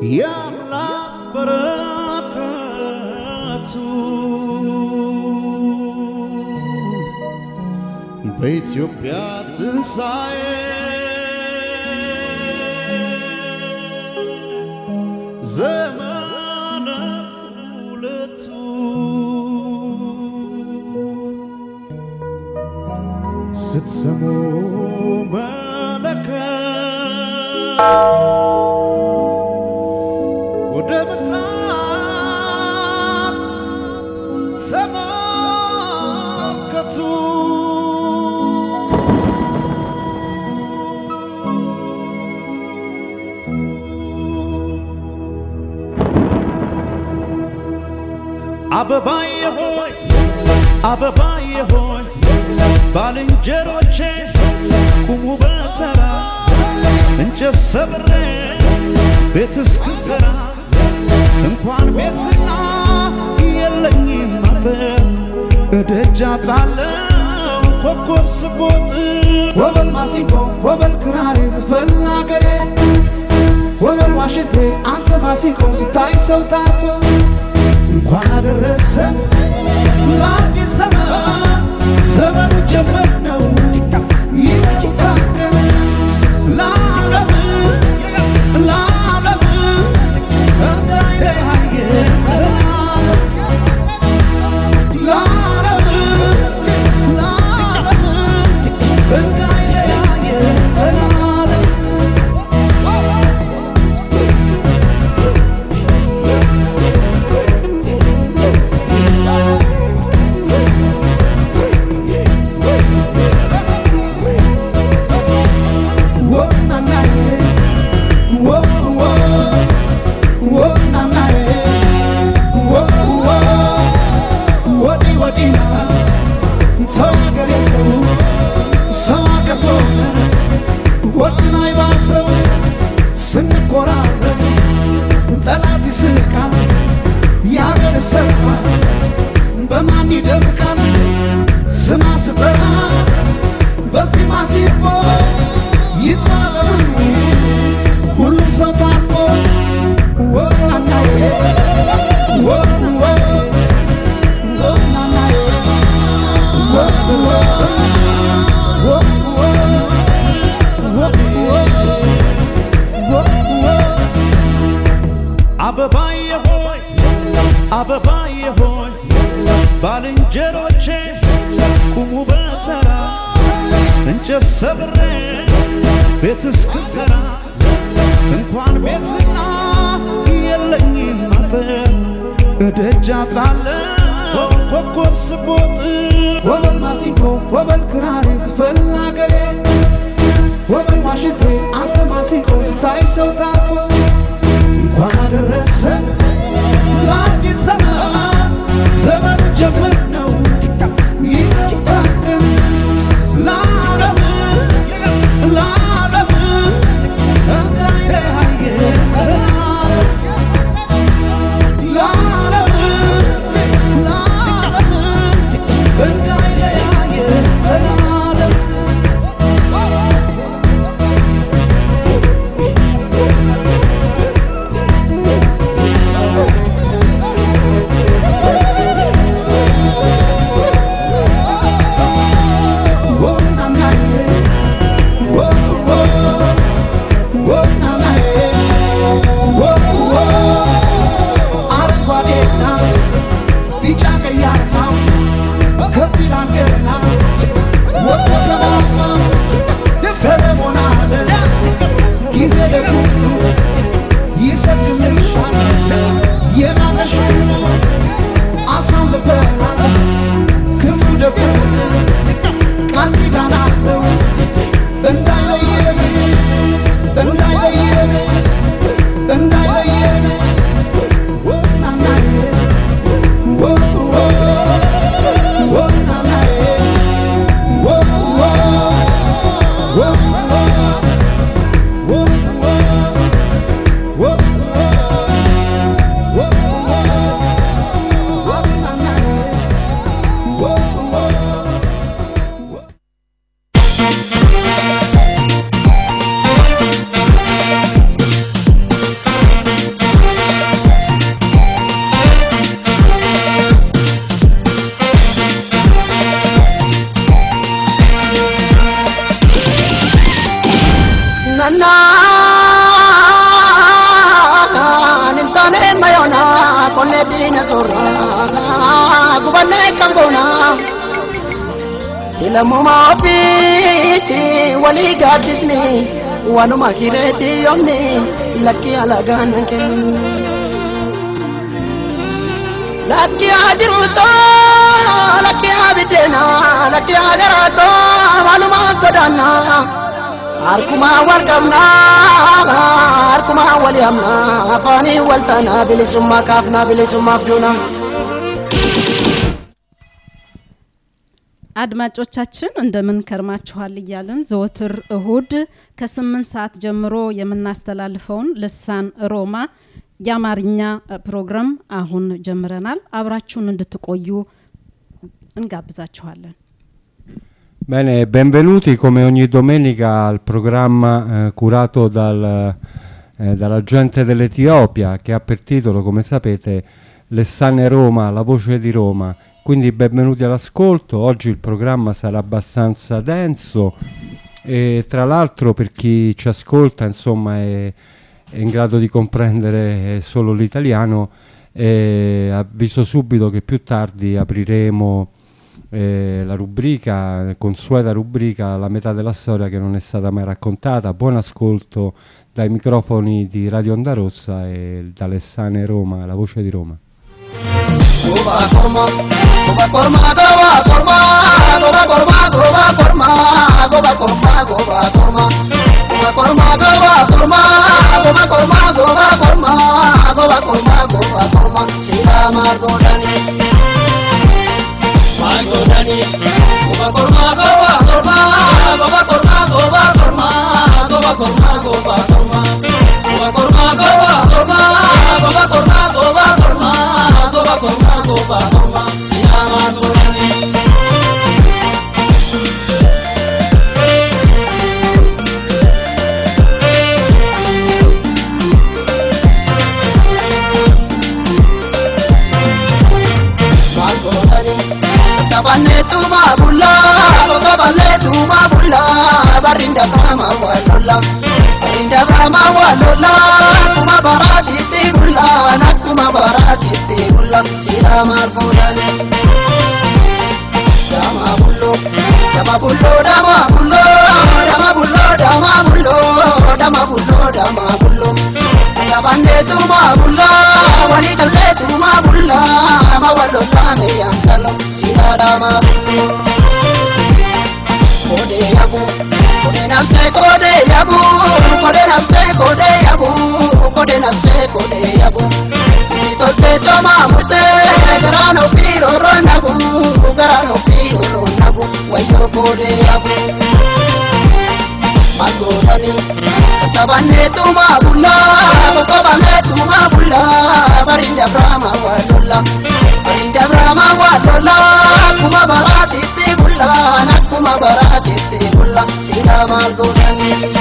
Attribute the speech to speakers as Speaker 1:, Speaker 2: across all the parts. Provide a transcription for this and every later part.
Speaker 1: የአምላክ በረከቱ በኢትዮጵያ ትንሣኤ ዘመነ ሁለቱ ስትሰሙ መለከት ወደ ምስራቅ ተመልከቱ። አበባዬ ሆይ አበባዬ ሆይ ባልንጀሮቼ ቁሙ በተራ እንጨት ሰብሬ ቤት እስክሰራ እንኳን ቤትና የለኝም አጥር እደጃ ጥላለው ኮከብ ስቦጥ
Speaker 2: ወበል ማሲንቆ ወበል ክራሬ ዝፈን አገሬ ወበል ዋሽንቴ አንተ ማሲንቆ ስታይ ሰው ታርቆ እንኳን አደረሰ ለአዲስ ዘመን ዘመኑ ጀመር ነው ይታቀም ለዓለም ለዓለም እንዳይለያየ ለዓለም ለዓለም እንዳይለያየ ዘላለም ስንኮራረብ ጠላት ይስቃል ያገር ሰርኳስ በማን ይደምቃል ስማ ስጠራ በዚህ ማሲፎ ይጥራ ዘመኑ ሁሉም ሰው ታርቆ ወናናዬ ወንወ ወናናዬ ወንወ ወንወ ወንወ ወንወ
Speaker 1: አበባዬ ሆይ አበባዬ ሆይ ባልንጀሮቼ ቁሙ በተራ እንጨት ሰብሬ ቤት እስክሰራ እንኳን ቤትና የለኝም አጥር እደጃ ጥላለው ኮከብ ስቦጥ
Speaker 2: ወበል ማሲንቆ ወበል ክራሬ ዝፈን አገሬ ወበል ዋሽንቴ አንተ ማሲንቆ ስታይ ሰው ታርቆ እንኳን አደረሰ ለአዲስ ዘመን ዘመኑ ጀመር ነው ይታቀም ለዓለም ለዓለም እንዳይለያየ ዘላለም ለዓለም ለዓለም እንዳይለያየ ዘላለም አረንጓዴና ቢጫ ቀይ አርማው ከፊል አንገና ወጡ ከማማ ሰለሞን አለ ጊዜ ለሁሉ ይሰጥልሻል የማመሽ አሳልፈናል ክፉ ደጉ ቃል ኪዳን አለው እንዳይለየን እንዳይለየን እንዳይለየን ወናናዬ ወ ወ ወናናዬ ወ ወ ወ ወ ወ ወ
Speaker 3: Thank kan hin taane mayoona qonnee diina soorraa gubannee kan goonaa. Ilamumaa ofiitti walii gaaddisni waanuma kireetti yoomni lakkii alagaan nan kennu. Lakkii haa jiruutoo lakkii haa biddeena lakkii haa garaatoo maalumaa godaannaa. Harkumaa wal qabnaa harkumaa wal yaamnaa afaanii wal taanaa bilisummaa kaafnaa bilisummaaf duunaa.
Speaker 4: አድማጮቻችን እንደምን ከርማችኋል እያልን ዘወትር እሁድ ከስምንት ሰዓት ጀምሮ የምናስተላልፈውን ልሳን ሮማ የአማርኛ ፕሮግራም አሁን ጀምረናል። አብራችሁን እንድትቆዩ እንጋብዛችኋለን።
Speaker 5: Bene, benvenuti come ogni domenica al programma eh, curato dal, eh, dalla gente dell'Etiopia che ha per titolo, come sapete, Lessane Roma, la voce di Roma. Quindi benvenuti all'ascolto, oggi il programma sarà abbastanza denso e tra l'altro per chi ci ascolta insomma è, è in grado di comprendere solo l'italiano e avviso subito che più tardi apriremo eh, la rubrica, consueta rubrica La metà della storia che non è stata mai raccontata. Buon ascolto dai microfoni di Radio Onda Rossa e da Alessane Roma, la voce di Roma.
Speaker 3: Goba korma, goba korma, goba korma, goba korma, goba korma, goba korma, goba korma. Goba korma, goba korma, goba korma, goba korma, goba korma, goba korma. Sila margodani. Margodani. Goba korma, goba korma, goba korma, goba korma, goba korma, goba korma. Goba korma, goba korma, goba korma, goba korma, goba korma, goba korma. Sila margodani. Margodani. Kabanetuma bulla, kabanetuma bulla, barinda brahma walola, barinda brahma walola, kuma barati ti bulla, nakuma barati ti bulla, sila margodani. Dama bullo, dama bullo, dama bullo, dama bullo, dama bullo, dama bullo, dama bullo. Kabanetuma bulla, wani kalletuma bulla, ma walola me yankalo, sila dama bullo. Kode yabu, kode namse kode yabu, kode namse kode yabu, kode namse kode yabu. Sitote choma mute, garano firo ronabu, garano firo ronabu, wayo kode yabu. Magorani, tabanne tuma bulla, tabanne tuma bulla, barinda brahma walola, barinda brahma walola, kuma barati ti bulla, nakuma barati ti bulla, sila magorani.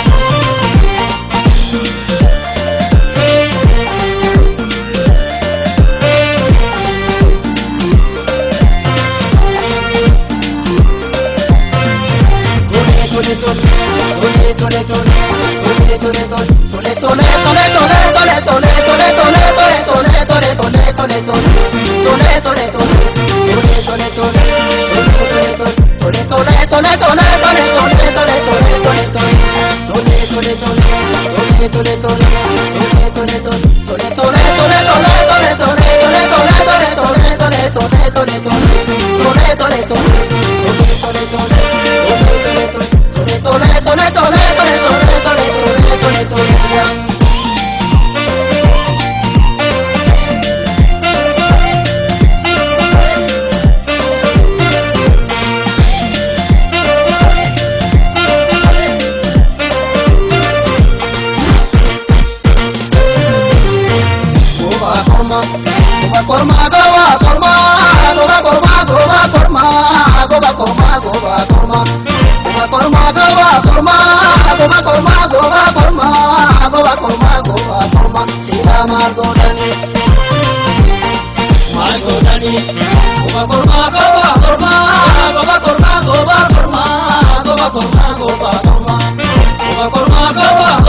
Speaker 3: Goba korma, goba korma, goba korma, goba korma, goba korma, goba korma, goba korma. Goba korma, goba korma, goba korma, goba korma, goba korma, goba korma. Sila margodani. Margodani. Goba korma, goba korma, goba korma, goba korma, goba korma, goba korma. Goba korma, goba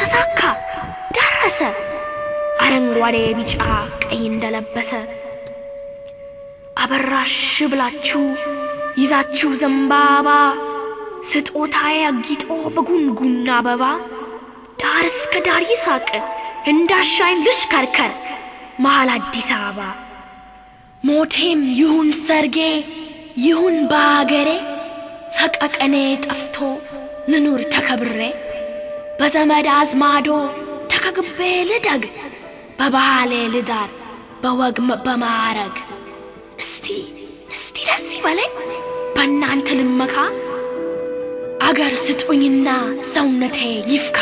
Speaker 6: ተሳካ ደረሰ አረንጓዴ ቢጫ ቀይ እንደለበሰ አበራሽ ብላችሁ ይዛችሁ ዘንባባ ስጦታዬ አጊጦ በጉንጉን አበባ ዳር እስከ ዳር ይሳቅ እንዳሻኝ ልሽከርከር መሀል አዲስ አበባ ሞቴም ይሁን ሰርጌ ይሁን በአገሬ ሰቀቀኔ ጠፍቶ ልኑር ተከብሬ በዘመድ አዝማዶ ተከግቤ ልደግ በባህሌ ልዳር በወግ በማዕረግ እስቲ እስቲ ደስ ይበለኝ በእናንተ ልመካ አገር ስጡኝና ሰውነቴ ይፍካ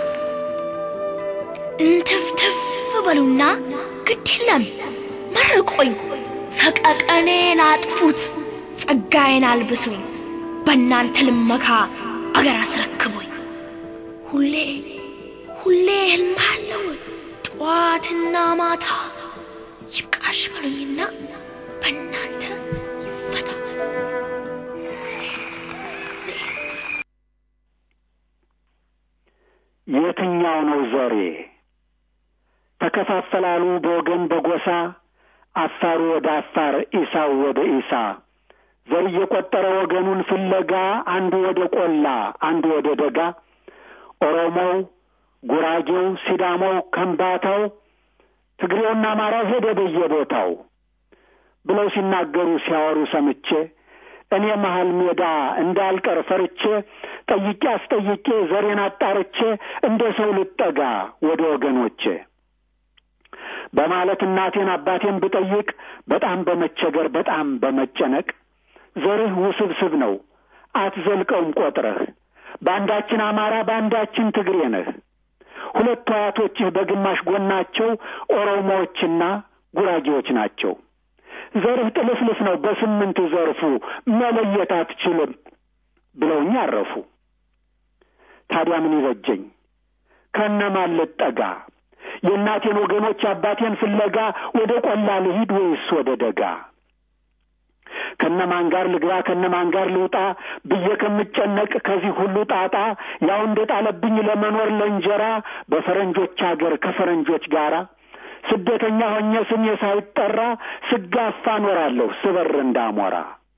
Speaker 6: እንትፍትፍ በሉና ግድ የለም መርቆኝ ሰቀቀኔን አጥፉት ጸጋዬን አልብሱኝ በእናንተ ልመካ አገር አስረክቡኝ ሁሌ ሁሌ ህልም አለው ጠዋትና ማታ ይብቃሽ በሉኝና በእናንተ ይፈታ
Speaker 7: የትኛው ነው ዘሬ? ተከፋፈላሉ በወገን በጎሳ አፋሩ ወደ አፋር፣ ኢሳው ወደ ኢሳ ዘር እየቆጠረ ወገኑን ፍለጋ አንዱ ወደ ቆላ፣ አንዱ ወደ ደጋ ኦሮሞው፣ ጉራጌው፣ ሲዳሞው፣ ከምባታው፣ ትግሬውና አማራው ሄደ በየቦታው ብለው ሲናገሩ ሲያወሩ ሰምቼ እኔ መሀል ሜዳ እንዳልቀር ፈርቼ ጠይቄ አስጠይቄ ዘሬን አጣርቼ እንደ ሰው ልጠጋ ወደ ወገኖቼ በማለት እናቴን አባቴን ብጠይቅ በጣም በመቸገር በጣም በመጨነቅ ዘርህ ውስብስብ ነው አትዘልቀውም ቆጥረህ በአንዳችን አማራ በአንዳችን ትግሬ ነህ ሁለቱ አያቶችህ በግማሽ ጎናቸው ኦሮሞዎችና ጉራጌዎች ናቸው ዘርህ ጥልፍልፍ ነው በስምንት ዘርፉ መለየት አትችልም ብለውኝ አረፉ ታዲያ ምን ይበጀኝ ከነማን ልጠጋ የእናቴን ወገኖች አባቴን ፍለጋ ወደ ቆላ ልሂድ ወይስ ወደ ደጋ ከነማን ጋር ልግባ ከነማን ጋር ልውጣ ብዬ ከምጨነቅ ከዚህ ሁሉ ጣጣ ያው እንደ ጣለብኝ ለመኖር ለእንጀራ በፈረንጆች አገር ከፈረንጆች ጋራ ስደተኛ ሆኜ ስሜ ሳይጠራ ስጋፋ ኖራለሁ ስበር እንዳሞራ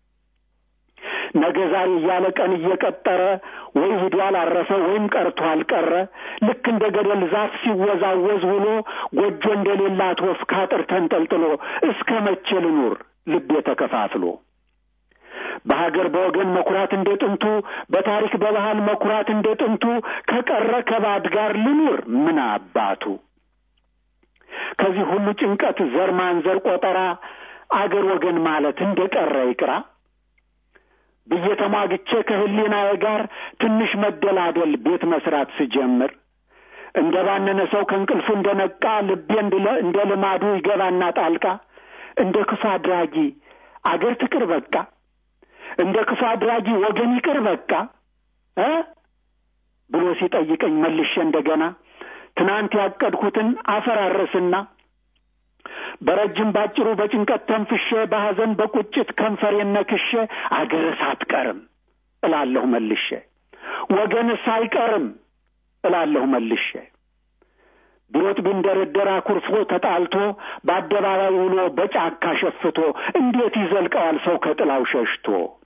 Speaker 7: ነገ ዛሬ እያለ ቀን እየቀጠረ ወይ ሂዷል አረፈ ወይም ቀርቷል ቀረ ልክ እንደ ገደል ዛፍ ሲወዛወዝ ውሎ ጎጆ እንደሌላት ወፍ ካጥር ተንጠልጥሎ እስከ መቼ ልኑር ልቤ ተከፋፍሎ በሀገር በወገን መኩራት እንደ ጥንቱ በታሪክ በባህል መኩራት እንደ ጥንቱ ከቀረ ከባድ ጋር ልኑር ምን አባቱ ከዚህ ሁሉ ጭንቀት ዘር ማንዘር ቆጠራ አገር ወገን ማለት እንደ ቀረ ይቅራ ብዬ ተሟግቼ ከህሊናዬ ጋር ትንሽ መደላደል ቤት መስራት ስጀምር እንደ ባነነ ሰው ከእንቅልፉ እንደ ነቃ ልቤ እንደ ልማዱ ይገባና ጣልቃ እንደ ክፉ አድራጊ አገር ትቅር በቃ እንደ ክፉ አድራጊ ወገን ይቅር በቃ እ ብሎ ሲጠይቀኝ መልሼ እንደገና ትናንት ያቀድኩትን አፈራረስና በረጅም ባጭሩ በጭንቀት ተንፍሼ በሐዘን በቁጭት ከንፈሬን ነክሼ አገርስ አትቀርም እላለሁ መልሼ ወገንስ አይቀርም እላለሁ መልሼ ቢሮጥ ቢንደረደር አኩርፎ ተጣልቶ በአደባባይ ውሎ በጫካ ሸፍቶ እንዴት ይዘልቀዋል ሰው ከጥላው ሸሽቶ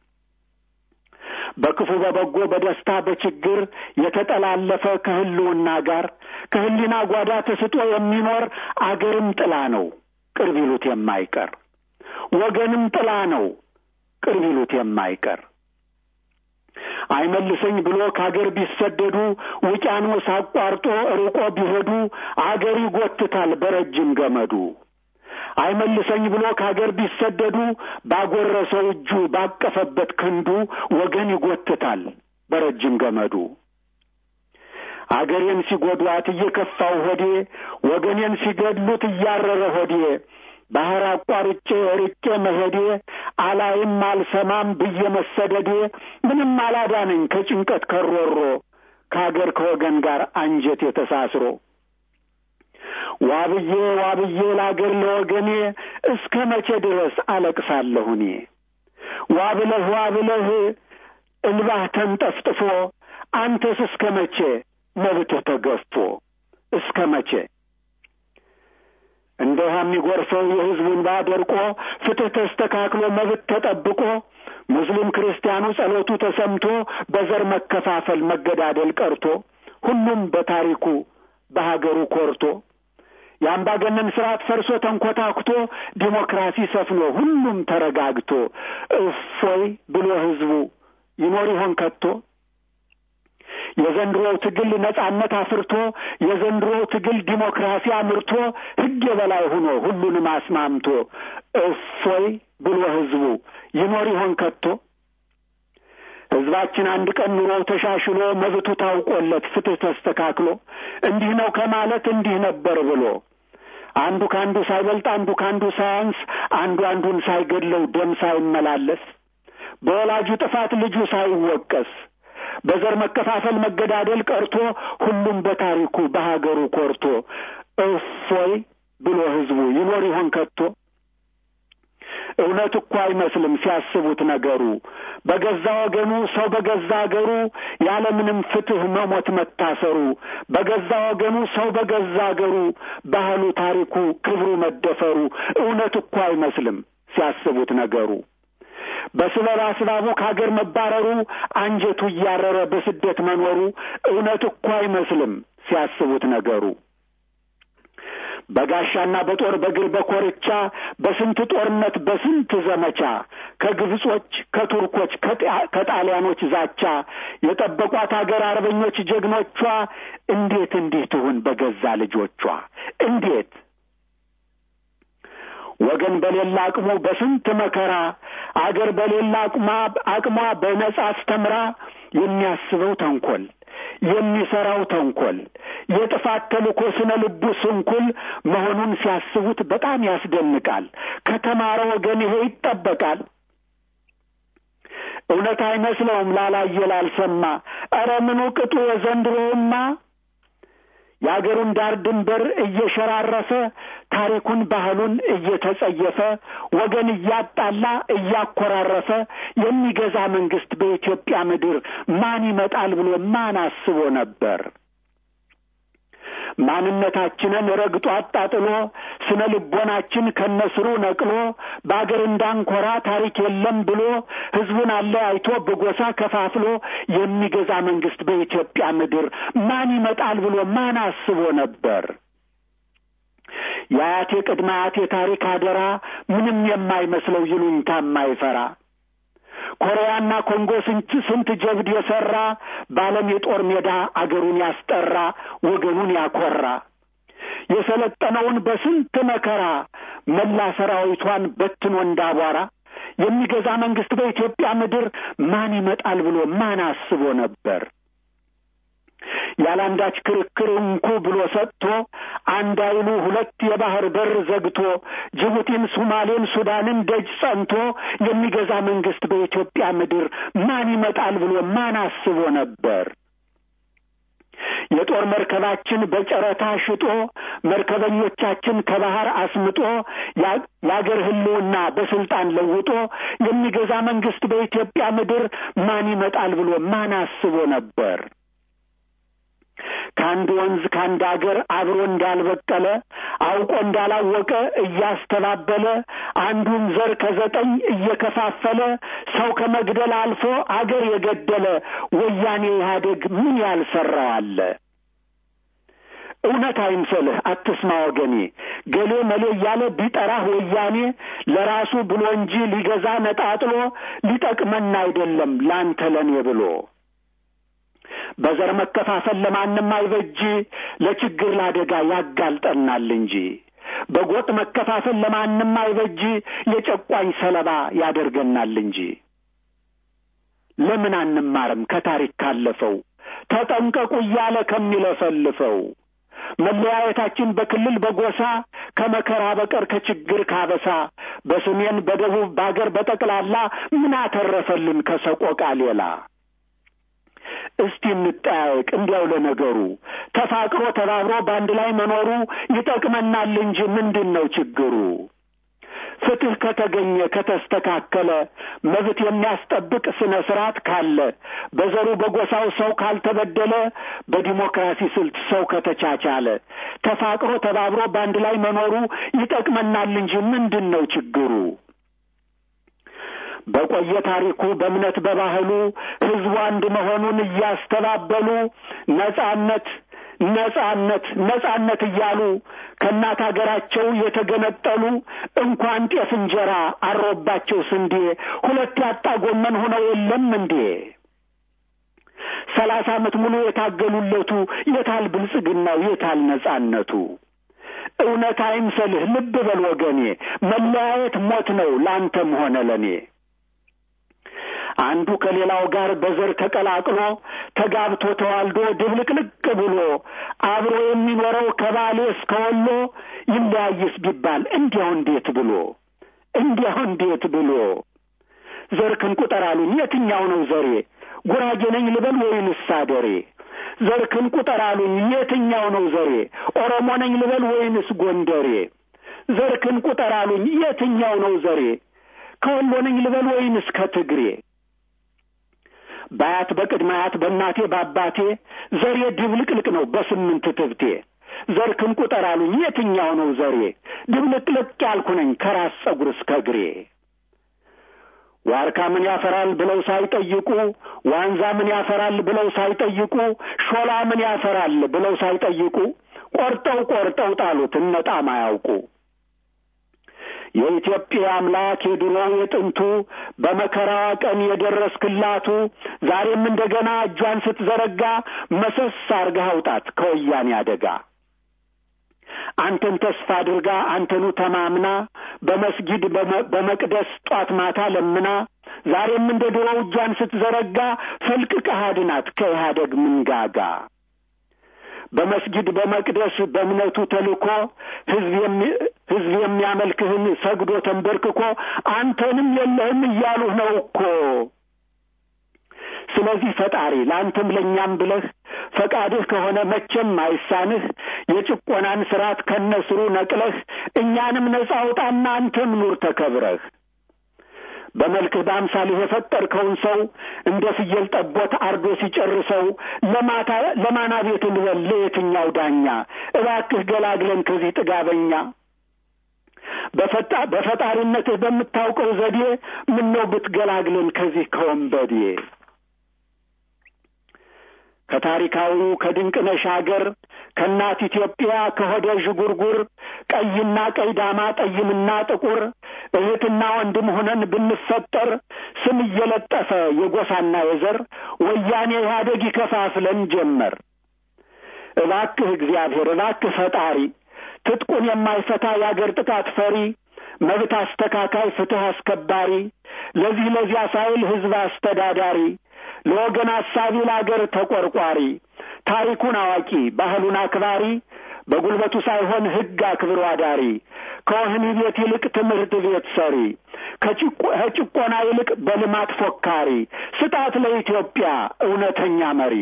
Speaker 7: በክፉ በበጎ በደስታ በችግር የተጠላለፈ ከህልውና ጋር ከህሊና ጓዳ ተስጦ የሚኖር አገርም ጥላ ነው ቅርብ ይሉት የማይቀር ወገንም ጥላ ነው ቅርብ ይሉት የማይቀር አይመልሰኝ ብሎ ከአገር ቢሰደዱ ውቅያኖስ አቋርጦ ርቆ ቢሄዱ አገር ይጎትታል በረጅም ገመዱ አይመልሰኝ ብሎ ከአገር ቢሰደዱ ባጎረሰው እጁ ባቀፈበት ክንዱ ወገን ይጎትታል በረጅም ገመዱ አገሬን ሲጎዷት እየከፋው ሆዴ ወገኔን ሲገድሉት እያረረ ሆዴ ባህር አቋርጬ ርቄ መሄዴ አላይም አልሰማም ብዬ መሰደዴ ምንም አላዳነኝ ከጭንቀት ከሮሮ ከአገር ከወገን ጋር አንጀት የተሳስሮ ዋብዬ ዋብዬ ለአገር ለወገኔ እስከ መቼ ድረስ አለቅሳለሁ እኔ ዋብለህ ዋብለህ እንባህ ተንጠፍጥፎ አንተስ እስከ መቼ መብትህ ተገፎ እስከ መቼ? እንደ ውሃ የሚጎርፈው የሕዝቡን እንባ ደርቆ ፍትህ ተስተካክሎ መብት ተጠብቆ ሙስሊም ክርስቲያኑ ጸሎቱ ተሰምቶ በዘር መከፋፈል መገዳደል ቀርቶ ሁሉም በታሪኩ በሀገሩ ኮርቶ የአምባገነን ስርዓት ፈርሶ ተንኮታኩቶ ዲሞክራሲ ሰፍኖ ሁሉም ተረጋግቶ እፎይ ብሎ ሕዝቡ ይኖር ይሆን ከቶ? የዘንድሮው ትግል ነጻነት አፍርቶ የዘንድሮው ትግል ዲሞክራሲ አምርቶ ሕግ የበላይ ሆኖ ሁሉንም አስማምቶ እፎይ ብሎ ሕዝቡ ይኖር ይሆን ከቶ? ሕዝባችን አንድ ቀን ኑሮው ተሻሽሎ መብቱ ታውቆለት ፍትህ ተስተካክሎ እንዲህ ነው ከማለት እንዲህ ነበር ብሎ አንዱ ከአንዱ ሳይበልጥ አንዱ ከአንዱ ሳያንስ አንዱ አንዱን ሳይገድለው ደም ሳይመላለስ በወላጁ ጥፋት ልጁ ሳይወቀስ በዘር መከፋፈል መገዳደል ቀርቶ ሁሉም በታሪኩ በሀገሩ ኮርቶ እፎይ ብሎ ሕዝቡ ይኖር ይሆን ከቶ? እውነት እኮ አይመስልም ሲያስቡት ነገሩ በገዛ ወገኑ ሰው በገዛ አገሩ ያለምንም ፍትህ መሞት መታሰሩ በገዛ ወገኑ ሰው በገዛ አገሩ ባህሉ፣ ታሪኩ፣ ክብሩ መደፈሩ እውነት እኮ አይመስልም ሲያስቡት ነገሩ በስበብ አስባቡ ከሀገር መባረሩ አንጀቱ እያረረ በስደት መኖሩ እውነት እኮ አይመስልም ሲያስቡት ነገሩ በጋሻና በጦር በእግር በኮርቻ በስንት ጦርነት በስንት ዘመቻ ከግብጾች ከቱርኮች ከጣሊያኖች ዛቻ የጠበቋት አገር አርበኞች ጀግኖቿ እንዴት እንዲህ ትሁን በገዛ ልጆቿ እንዴት ወገን በሌላ አቅሙ በስንት መከራ አገር በሌላ አቅማ አቅሟ በነጻ አስተምራ የሚያስበው ተንኮል የሚሰራው ተንኮል የጥፋት ተልእኮ ስነ ልቡ ስንኩል መሆኑን ሲያስቡት በጣም ያስደንቃል። ከተማረ ወገን ይሄ ይጠበቃል። እውነት አይመስለውም ላላየ ላልሰማ። ኧረ ምኑ ቅጡ የዘንድሮውማ የአገሩን ዳር ድንበር እየሸራረፈ ታሪኩን ባህሉን እየተጸየፈ ወገን እያጣላ እያኮራረፈ የሚገዛ መንግስት በኢትዮጵያ ምድር ማን ይመጣል ብሎ ማን አስቦ ነበር? ማንነታችንን ረግጦ አጣጥሎ ስነ ልቦናችን ከነስሩ ነቅሎ በአገር እንዳንኮራ ታሪክ የለም ብሎ ሕዝቡን አለያይቶ በጎሳ ከፋፍሎ የሚገዛ መንግስት በኢትዮጵያ ምድር ማን ይመጣል ብሎ ማን አስቦ ነበር? የአያቴ ቅድመ አያቴ ታሪክ አደራ ምንም የማይመስለው ይሉኝታ የማይፈራ ኮሪያና ኮንጎ ስንት ስንት ጀብድ የሰራ በዓለም የጦር ሜዳ አገሩን ያስጠራ ወገኑን ያኮራ የሰለጠነውን በስንት መከራ መላ ሰራዊቷን በትኖ እንዳቧራ የሚገዛ መንግስት በኢትዮጵያ ምድር ማን ይመጣል ብሎ ማን አስቦ ነበር? ያለአንዳች ክርክር እንኩ ብሎ ሰጥቶ አንድ አይሉ ሁለት የባህር በር ዘግቶ ጅቡቲን፣ ሱማሌን፣ ሱዳንን ደጅ ጸንቶ የሚገዛ መንግስት በኢትዮጵያ ምድር ማን ይመጣል ብሎ ማን አስቦ ነበር? የጦር መርከባችን በጨረታ ሽጦ መርከበኞቻችን ከባህር አስምጦ የአገር ሕልውና በስልጣን ለውጦ የሚገዛ መንግስት በኢትዮጵያ ምድር ማን ይመጣል ብሎ ማን አስቦ ነበር? ከአንድ ወንዝ ከአንድ አገር አብሮ እንዳልበቀለ አውቆ እንዳላወቀ እያስተባበለ አንዱን ዘር ከዘጠኝ እየከፋፈለ ሰው ከመግደል አልፎ አገር የገደለ ወያኔ ኢህአዴግ ምን ያልሰራው አለ? እውነት አይምሰልህ፣ አትስማ ወገኔ። ገሌ መሌ እያለ ቢጠራህ ወያኔ ለራሱ ብሎ እንጂ ሊገዛ ነጣጥሎ ሊጠቅመን አይደለም ላንተ ለኔ ብሎ በዘር መከፋፈል ለማንም አይበጅ፣ ለችግር ለአደጋ ያጋልጠናል እንጂ። በጎጥ መከፋፈል ለማንም አይበጅ፣ የጨቋኝ ሰለባ ያደርገናል እንጂ። ለምን አንማርም ከታሪክ ካለፈው ተጠንቀቁ እያለ ከሚለፈልፈው መለያየታችን በክልል በጎሳ ከመከራ በቀር ከችግር ካበሳ በሰሜን በደቡብ በአገር በጠቅላላ ምን አተረፈልን ከሰቆቃ ሌላ? እስቲ እንጠያየቅ እንዲያው ለነገሩ ተፋቅሮ ተባብሮ በአንድ ላይ መኖሩ ይጠቅመናል እንጂ ምንድን ነው ችግሩ? ፍትህ ከተገኘ ከተስተካከለ መብት የሚያስጠብቅ ስነ ስርዓት ካለ በዘሩ በጎሳው ሰው ካልተበደለ በዲሞክራሲ ስልት ሰው ከተቻቻለ ተፋቅሮ ተባብሮ በአንድ ላይ መኖሩ ይጠቅመናል እንጂ ምንድን ነው ችግሩ? በቆየ ታሪኩ በእምነት በባህሉ ህዝቡ አንድ መሆኑን እያስተባበሉ ነጻነት ነጻነት ነጻነት እያሉ ከእናት ሀገራቸው የተገነጠሉ እንኳን ጤፍ እንጀራ አሮባቸው ስንዴ ሁለት ያጣ ጎመን ሆነው የለም እንዴ? ሰላሳ ዓመት ሙሉ የታገሉለቱ የታል ብልጽግናው የታል ነጻነቱ? እውነት አይምሰልህ ልብ በል ወገኔ፣ መለያየት ሞት ነው ላንተም ሆነ ለኔ። አንዱ ከሌላው ጋር በዘር ተቀላቅሎ ተጋብቶ ተዋልዶ ድብልቅልቅ ብሎ አብሮ የሚኖረው ከባሌ እስከ ወሎ ይለያይስ ቢባል እንዲያው እንዴት ብሎ እንዲያው እንዴት ብሎ ዘርክን ቁጠር አሉኝ የትኛው ነው ዘሬ ጉራጌ ነኝ ልበል ወይንስ አደሬ ዘርክን ቁጠር አሉኝ የትኛው ነው ዘሬ ኦሮሞ ነኝ ልበል ወይንስ ጎንደሬ ዘርክን ቁጠር አሉኝ የትኛው ነው ዘሬ ከወሎ ነኝ ልበል ወይንስ ከትግሬ በአያት በቅድመ አያት በእናቴ በአባቴ ዘሬ ድብልቅልቅ ነው በስምንት ትብቴ ዘርክን ቁጠር አሉኝ የትኛው ነው ዘሬ ድብልቅልቅ ያልኩ ነኝ ከራስ ጸጉር እስከ እግሬ ዋርካ ምን ያፈራል ብለው ሳይጠይቁ ዋንዛ ምን ያፈራል ብለው ሳይጠይቁ ሾላ ምን ያፈራል ብለው ሳይጠይቁ ቆርጠው ቆርጠው ጣሉት እነጣም አያውቁ የኢትዮጵያ አምላክ የድሮ የጥንቱ በመከራዋ ቀን የደረስክላቱ ዛሬም እንደገና እጇን ስትዘረጋ መሰስ አርገህ አውጣት ከወያኔ አደጋ አንተን ተስፋ አድርጋ አንተኑ ተማምና በመስጊድ በመቅደስ ጧት ማታ ለምና ዛሬም እንደ ድሮው እጇን ስትዘረጋ ፈልቅቀህ አድናት ከኢህአደግ ምንጋጋ በመስጊድ በመቅደስ በእምነቱ ተልኮ ህዝብ የሚያመልክህን ሰግዶ ተንበርክኮ አንተንም የለህም እያሉህ ነው እኮ። ስለዚህ ፈጣሪ ለአንተም ለእኛም ብለህ ፈቃድህ ከሆነ መቼም አይሳንህ የጭቆናን ስርዓት ከነስሩ ነቅለህ እኛንም ነጻ አውጣና አንተም ኑር ተከብረህ። በመልክህ በአምሳልህ የፈጠርከውን ሰው እንደ ፍየል ጠቦት አርዶ ሲጨርሰው ለማታ ለማና ቤት እንበል ለየትኛው ዳኛ? እባክህ ገላግለን ከዚህ ጥጋበኛ። በፈጣ በፈጣሪነትህ በምታውቀው ዘዴ ምነው ብትገላግለን ከዚህ ከወንበዴ። ከታሪካዊው ከድንቅነሽ አገር ከእናት ኢትዮጵያ ከሆደ ዥጉርጉር ቀይና ቀይ ዳማ ጠይምና ጥቁር እህትና ወንድም ሆነን ብንፈጠር ስም እየለጠፈ የጎሳና የዘር ወያኔ ኢህአዴግ ይከፋፍለን ጀመር። እባክህ እግዚአብሔር እባክህ ፈጣሪ ትጥቁን የማይፈታ የአገር ጥቃት ፈሪ መብት አስተካካይ ፍትህ አስከባሪ ለዚህ ለዚያ ሳይል ህዝብ አስተዳዳሪ ለወገን አሳቢ ለአገር ተቆርቋሪ ታሪኩን አዋቂ ባህሉን አክባሪ በጉልበቱ ሳይሆን ህግ አክብሮ አዳሪ ከወህኒ ቤት ይልቅ ትምህርት ቤት ሰሪ ከጭቆና ይልቅ በልማት ፎካሪ ስጣት ለኢትዮጵያ እውነተኛ መሪ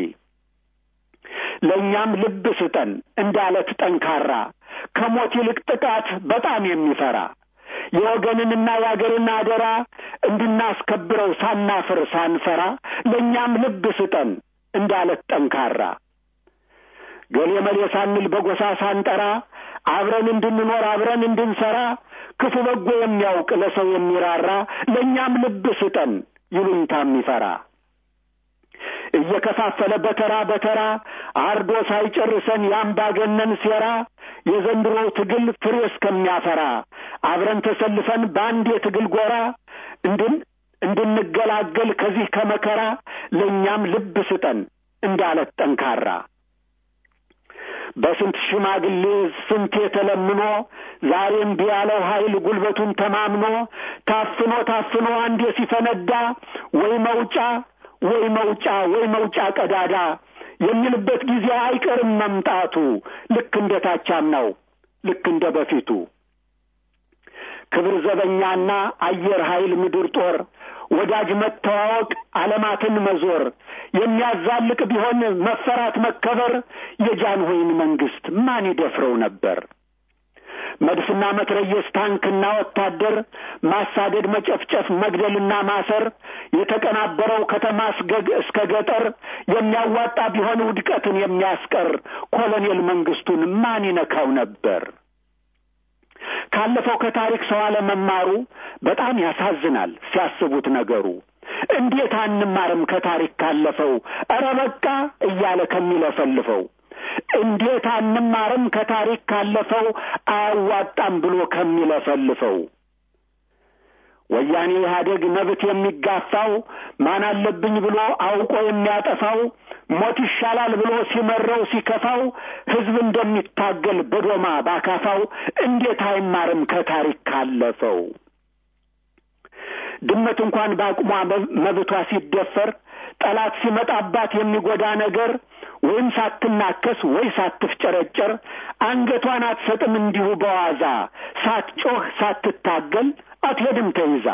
Speaker 7: ለእኛም ልብ ስጠን እንዳለት ጠንካራ ከሞት ይልቅ ጥቃት በጣም የሚፈራ የወገንንና የአገርን አደራ እንድናስከብረው ሳናፍር ሳንፈራ ለእኛም ልብ ስጠን እንዳለት ጠንካራ ገሌ መሌ ሳንል በጎሳ ሳንጠራ አብረን እንድንኖር አብረን እንድንሰራ ክፉ በጎ የሚያውቅ ለሰው የሚራራ ለእኛም ልብ ስጠን ይሉኝታ የሚፈራ እየከፋፈለ በተራ በተራ አርዶ ሳይጨርሰን የአምባገነን ሴራ የዘንድሮው ትግል ፍሬ እስከሚያፈራ አብረን ተሰልፈን በአንድ የትግል ጎራ እንድን እንድንገላገል ከዚህ ከመከራ ለእኛም ልብ ስጠን እንዳለት ጠንካራ በስንት ሽማግሌ ስንት የተለምኖ ዛሬም ቢያለው ኃይል ጉልበቱን ተማምኖ ታፍኖ ታፍኖ አንዴ ሲፈነዳ ወይ መውጫ ወይ መውጫ ወይ መውጫ ቀዳዳ የሚልበት ጊዜ አይቀርም መምጣቱ ልክ እንደ ታቻምናው ልክ እንደ በፊቱ ክብር ዘበኛና አየር ኃይል ምድር ጦር ወዳጅ መተዋወቅ ዓለማትን መዞር የሚያዛልቅ ቢሆን መፈራት መከበር የጃንሆይን መንግስት ማን ይደፍረው ነበር? መድፍና መትረየስ፣ ታንክና ወታደር፣ ማሳደድ፣ መጨፍጨፍ፣ መግደልና ማሰር፣ የተቀናበረው ከተማ እስከ ገጠር የሚያዋጣ ቢሆን ውድቀትን የሚያስቀር ኮሎኔል መንግስቱን ማን ይነካው ነበር? ካለፈው ከታሪክ ሰው አለመማሩ በጣም ያሳዝናል ሲያስቡት ነገሩ። እንዴት አንማርም ከታሪክ ካለፈው ኧረ በቃ እያለ ከሚለፈልፈው እንዴት አንማርም ከታሪክ ካለፈው አያዋጣም ብሎ ከሚለፈልፈው ወያኔ ኢህአዴግ መብት የሚጋፋው ማን አለብኝ ብሎ አውቆ የሚያጠፋው ሞት ይሻላል ብሎ ሲመረው ሲከፋው ህዝብ እንደሚታገል በዶማ ባካፋው እንዴት አይማርም ከታሪክ ካለፈው ድመት እንኳን በአቅሟ መብቷ ሲደፈር ጠላት ሲመጣባት የሚጎዳ ነገር ወይም ሳትናከስ ወይ ሳትፍጨረጨር አንገቷን አትሰጥም እንዲሁ በዋዛ ሳትጮህ ሳትታገል አትሄድም ተይዛ።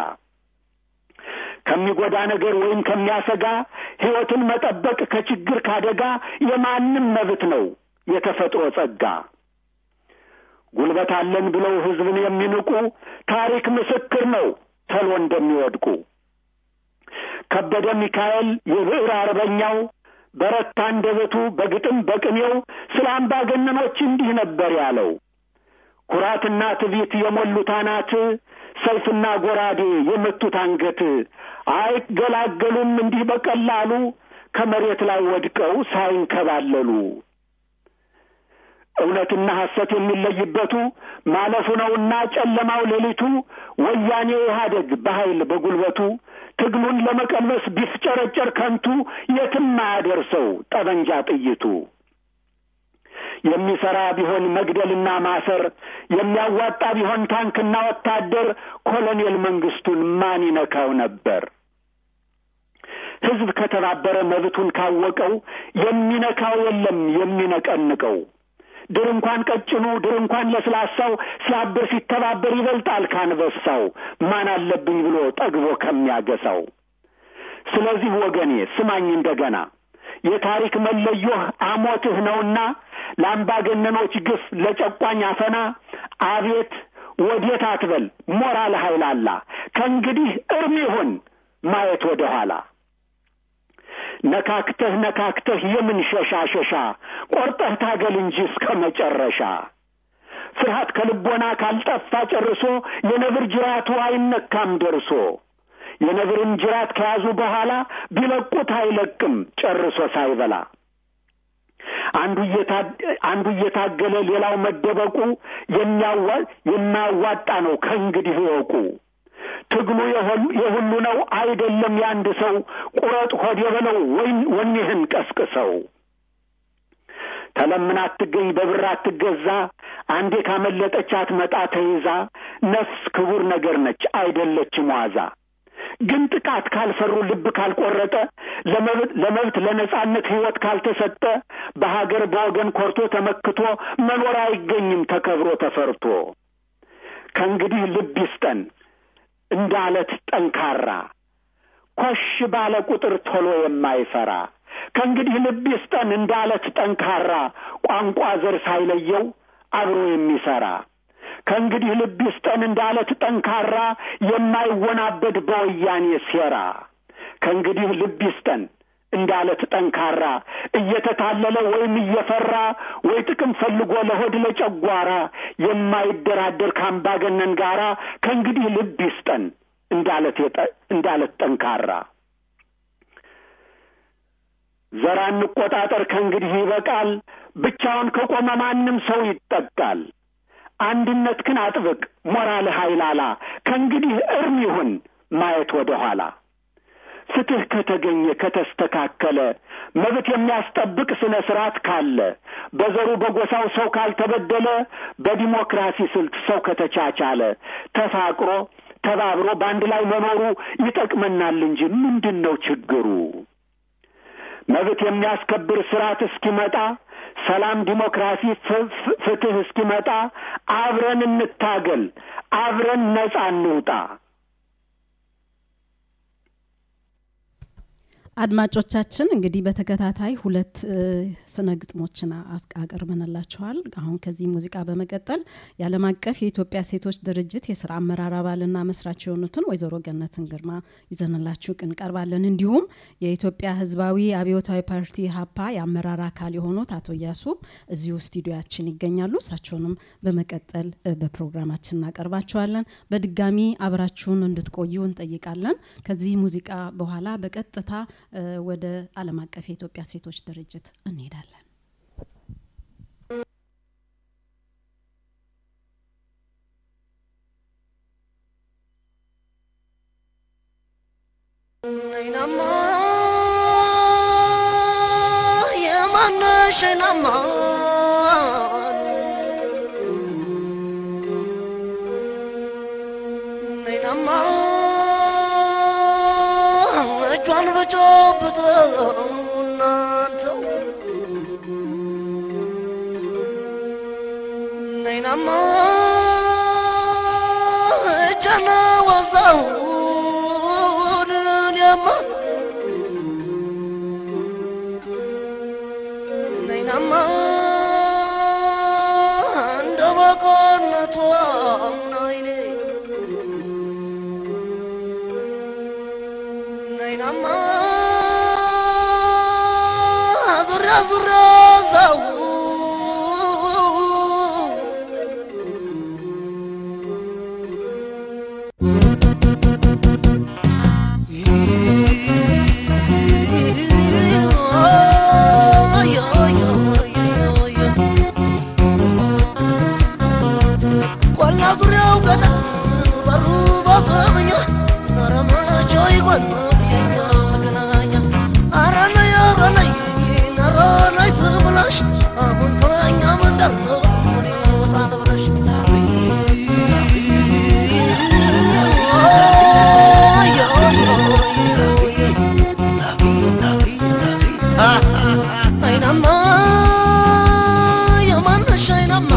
Speaker 7: ከሚጎዳ ነገር ወይም ከሚያሰጋ ሕይወትን መጠበቅ ከችግር ካደጋ የማንም መብት ነው የተፈጥሮ ጸጋ። ጉልበት አለን ብለው ሕዝብን የሚንቁ ታሪክ ምስክር ነው ተሎ እንደሚወድቁ። ከበደ ሚካኤል የብዕር አርበኛው በረታ አንደበቱ በግጥም በቅኔው ስለ አምባገነኖች እንዲህ ነበር ያለው። ኩራትና ትዕቢት የሞሉት አናት፣ ሰይፍና ጎራዴ የመቱት አንገት አይገላገሉም እንዲህ በቀላሉ ከመሬት ላይ ወድቀው ሳይንከባለሉ። እውነትና ሐሰት የሚለይበቱ ማለፉ ነውና ጨለማው ሌሊቱ ወያኔ ኢህአደግ በኃይል በጉልበቱ ትግሉን ለመቀልበስ ቢፍጨረጨር ከንቱ የትም አያደርሰው ጠበንጃ ጥይቱ። የሚሰራ ቢሆን መግደልና ማሰር የሚያዋጣ ቢሆን ታንክና ወታደር ኮሎኔል መንግስቱን ማን ይነካው ነበር? ሕዝብ ከተባበረ መብቱን ካወቀው የሚነካው የለም የሚነቀንቀው። ድር እንኳን ቀጭኑ ድር እንኳን ለስላሳው ሲያብር ሲተባበር ይበልጣል ካንበሳው ማን አለብኝ ብሎ ጠግቦ ከሚያገሳው። ስለዚህ ወገኔ ስማኝ እንደገና የታሪክ መለዮህ አሞትህ ነውና ለአምባገነኖች ግፍ ለጨቋኝ አፈና አቤት ወዴት አትበል ሞራል ኃይላላ ከእንግዲህ እርም ይሁን ማየት ወደ ኋላ ነካክተህ ነካክተህ የምን ሸሻ ሸሻ ቆርጠህ ታገል እንጂ እስከ መጨረሻ ፍርሃት ከልቦና ካልጠፋ ጨርሶ የነብር ጅራቱ አይነካም ደርሶ የነብርን ጅራት ከያዙ በኋላ ቢለቁት አይለቅም ጨርሶ ሳይበላ አንዱ እየታገለ ሌላው መደበቁ የማያዋጣ ነው ከእንግዲህ እወቁ። ትግሉ የሁሉ ነው አይደለም የአንድ ሰው ቁረጥ ሆድ የበለው ወይም ወኔህን ቀስቅሰው። ተለምና አትገኝ በብር አትገዛ አንዴ ካመለጠች አትመጣ ተይዛ ነፍስ ክቡር ነገር ነች አይደለችም ዋዛ። ግን ጥቃት ካልፈሩ ልብ ካልቆረጠ ለመብት ለነጻነት ሕይወት ካልተሰጠ በሀገር በወገን ኮርቶ ተመክቶ መኖር አይገኝም ተከብሮ ተፈርቶ። ከእንግዲህ ልብ ይስጠን እንደ አለት ጠንካራ ኮሽ ባለ ቁጥር ቶሎ የማይፈራ ከእንግዲህ ልብ ይስጠን እንደ አለት ጠንካራ ቋንቋ ዘር ሳይለየው አብሮ የሚሰራ ከእንግዲህ ልብ ይስጠን እንደ አለት ጠንካራ የማይወናበድ በወያኔ ሴራ ከእንግዲህ ልብ ይስጠን እንደ አለት ጠንካራ እየተታለለ ወይም እየፈራ ወይ ጥቅም ፈልጎ ለሆድ ለጨጓራ የማይደራደር ከአምባገነን ጋራ ከእንግዲህ ልብ ይስጠን እንደ አለት ጠንካራ ዘራ እንቆጣጠር ከእንግዲህ ይበቃል። ብቻውን ከቆመ ማንም ሰው ይጠቃል። አንድነት ክን አጥብቅ ሞራልህ ኃይላላ ከእንግዲህ እርም ይሁን ማየት ወደ ኋላ። ፍትህ ከተገኘ ከተስተካከለ መብት የሚያስጠብቅ ስነ ስርዓት ካለ በዘሩ በጎሳው ሰው ካልተበደለ በዲሞክራሲ ስልት ሰው ከተቻቻለ ተፋቅሮ ተባብሮ በአንድ ላይ መኖሩ ይጠቅመናል እንጂ ምንድን ነው ችግሩ? መብት የሚያስከብር ስርዓት እስኪመጣ ሰላም፣ ዲሞክራሲ፣ ፍትህ እስኪመጣ አብረን እንታገል፣ አብረን ነጻ እንውጣ።
Speaker 4: አድማጮቻችን እንግዲህ በተከታታይ ሁለት ስነ ግጥሞችን አቅርበንላችኋል። አሁን ከዚህ ሙዚቃ በመቀጠል የዓለም አቀፍ የኢትዮጵያ ሴቶች ድርጅት የስራ አመራር አባልና መስራች የሆኑትን ወይዘሮ ገነትን ግርማ ይዘንላችሁ እንቀርባለን። እንዲሁም የኢትዮጵያ ህዝባዊ አብዮታዊ ፓርቲ ሀፓ የአመራር አካል የሆኑት አቶ እያሱ እዚሁ ስቱዲዮያችን ይገኛሉ። እሳቸውንም በመቀጠል በፕሮግራማችን እናቀርባቸዋለን። በድጋሚ አብራችሁን እንድትቆዩ እንጠይቃለን። ከዚህ ሙዚቃ በኋላ በቀጥታ ወደ ዓለም አቀፍ የኢትዮጵያ ሴቶች ድርጅት እንሄዳለን።
Speaker 8: ነይናማ የማነሽ ናማ ነይናማ እጇን በጨብጠው እናንተው ነይናማ እጀነ ወዛው እኔማ ነይናማ እንደ በቆነቷ ናይኔ ነይናማ ዙሪያ ዙሪያ ዛው ቆላ ዙሪያው ገዳ በሩ ባተመኛ አረማቾ ይሆን የኛ መገናኛ አረነይ አረነይ አረነይ ትብላሽ አሁን ከኛ መንደር ነው እኔ ወጣ ተብለሽ አይናማ የማነሽ አይናማ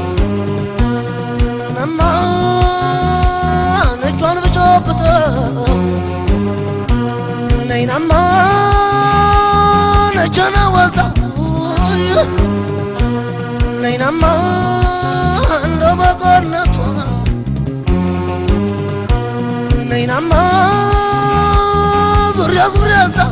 Speaker 8: ናማ ነጯን ብጨብጠው ነይናማ ነጀነ ወዛው ነይናማ እንደ በጎነቷ ነይናማ ዙሪያ ዙሪያ ዛው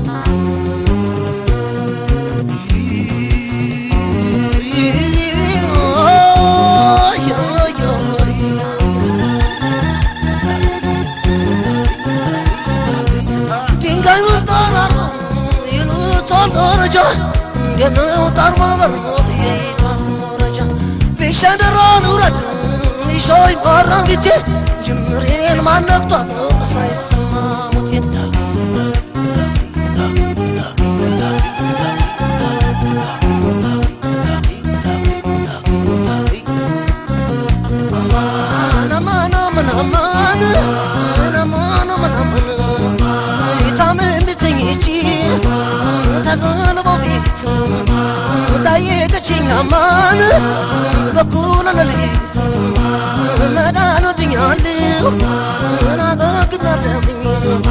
Speaker 8: ድንጋዩን ጠራራ ይሉታል ደረጃ እንደነው ጣር ማበር የይፋት መውረጃ ቢሸደራን ውረድ ሊሾይ ባራ ቢቴ ጅምሬን ማነብቷት ሳይሰማ ሞቴን ታየቀችኛማን በኩለ ሌሊት መዳን ወድኛለሁ ናገግናለብኝ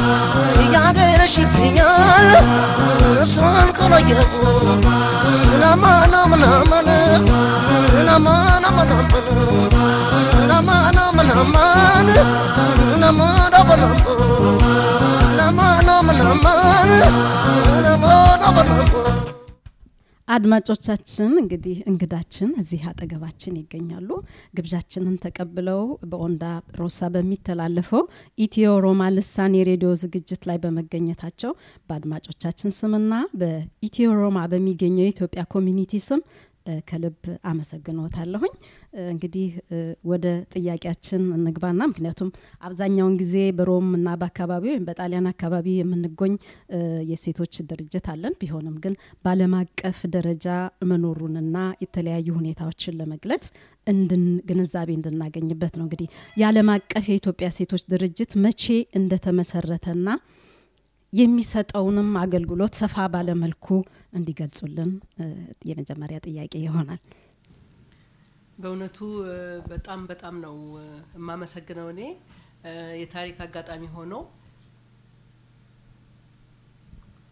Speaker 8: እያገረሽብኛል እሷን ከለየው ናማና ምናምን ናማና ምናምን ናማና ምናምን ናማና ምናምን ናማና ምናምን ናማና ምናምን
Speaker 4: አድማጮቻችን እንግዲህ እንግዳችን እዚህ አጠገባችን ይገኛሉ። ግብዣችንን ተቀብለው በኦንዳ ሮሳ በሚተላለፈው ኢትዮ ሮማ ልሳን የሬዲዮ ዝግጅት ላይ በመገኘታቸው በአድማጮቻችን ስምና በኢትዮ ሮማ በሚገኘው የኢትዮጵያ ኮሚኒቲ ስም ከልብ አመሰግኖታለሁኝ። እንግዲህ ወደ ጥያቄያችን እንግባና ምክንያቱም አብዛኛውን ጊዜ በሮም እና በአካባቢ ወይም በጣሊያን አካባቢ የምንጎኝ የሴቶች ድርጅት አለን። ቢሆንም ግን በዓለም አቀፍ ደረጃ መኖሩንና የተለያዩ ሁኔታዎችን ለመግለጽ እንድን ግንዛቤ እንድናገኝበት ነው። እንግዲህ የዓለም አቀፍ የኢትዮጵያ ሴቶች ድርጅት መቼ እንደተመሰረተና የሚሰጠውንም አገልግሎት ሰፋ ባለመልኩ እንዲገልጹልን የመጀመሪያ ጥያቄ ይሆናል።
Speaker 9: በእውነቱ በጣም በጣም ነው የማመሰግነው። እኔ የታሪክ አጋጣሚ ሆኖ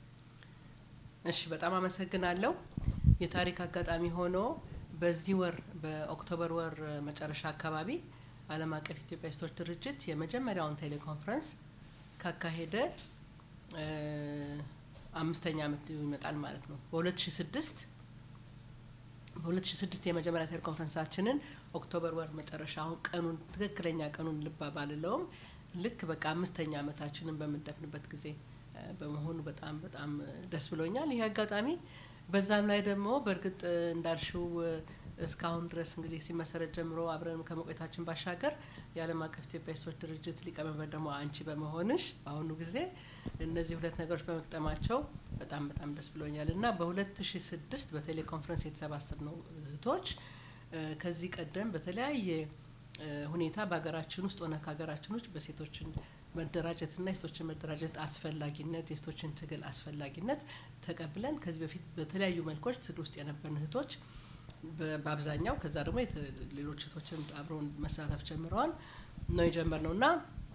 Speaker 9: እሺ በጣም አመሰግናለሁ። የታሪክ አጋጣሚ ሆኖ በዚህ ወር በኦክቶበር ወር መጨረሻ አካባቢ ዓለም አቀፍ ኢትዮጵያ ሴቶች ድርጅት የመጀመሪያውን ቴሌኮንፈረንስ ካካሄደ እ አምስተኛ ዓመት ይመጣል ማለት ነው። በ2006 በ2006 የመጀመሪያ ቴሌኮንፈረንሳችንን ኦክቶበር ወር መጨረሻ አሁን ቀኑን ትክክለኛ ቀኑን ልባ ባልለውም ልክ በቃ አምስተኛ ዓመታችንን በምንደፍንበት ጊዜ እ በመሆኑ በጣም በጣም እ ደስ ብሎኛል። ይህ አጋጣሚ በዛም ላይ ደግሞ በእርግጥ እ እንዳልሽው እ እስካሁን ድረስ እንግዲህ ሲመሰረት ጀምሮ አብረን ከመቆየታችን ባሻገር የዓለም አቀፍ ኢትዮጵያ ሴቶች ድርጅት ሊቀመንበር ደግሞ አንቺ በመሆንሽ በአሁኑ ጊዜ እነዚህ ሁለት ነገሮች በመቅጠማቸው በጣም በጣም ደስ ብሎኛል እና በሁለት ሺ ስድስት በቴሌኮንፈረንስ የተሰባሰብነው እህቶች እ ከዚህ ቀደም በተለያየ እ ሁኔታ በሀገራችን ውስጥ ሆነ ከሀገራችን ውጭ በሴቶችን መደራጀትና የሴቶችን መደራጀት አስፈላጊነት የሴቶችን ትግል አስፈላጊነት ተቀብለን ከዚህ በፊት በተለያዩ መልኮች ትግል ውስጥ የነበርን እህቶች በ- በአብዛኛው ከዛ ደግሞ የተ- ሌሎች እህቶችን አብረውን መሳተፍ ጀምረዋል ነው የጀመርነው እና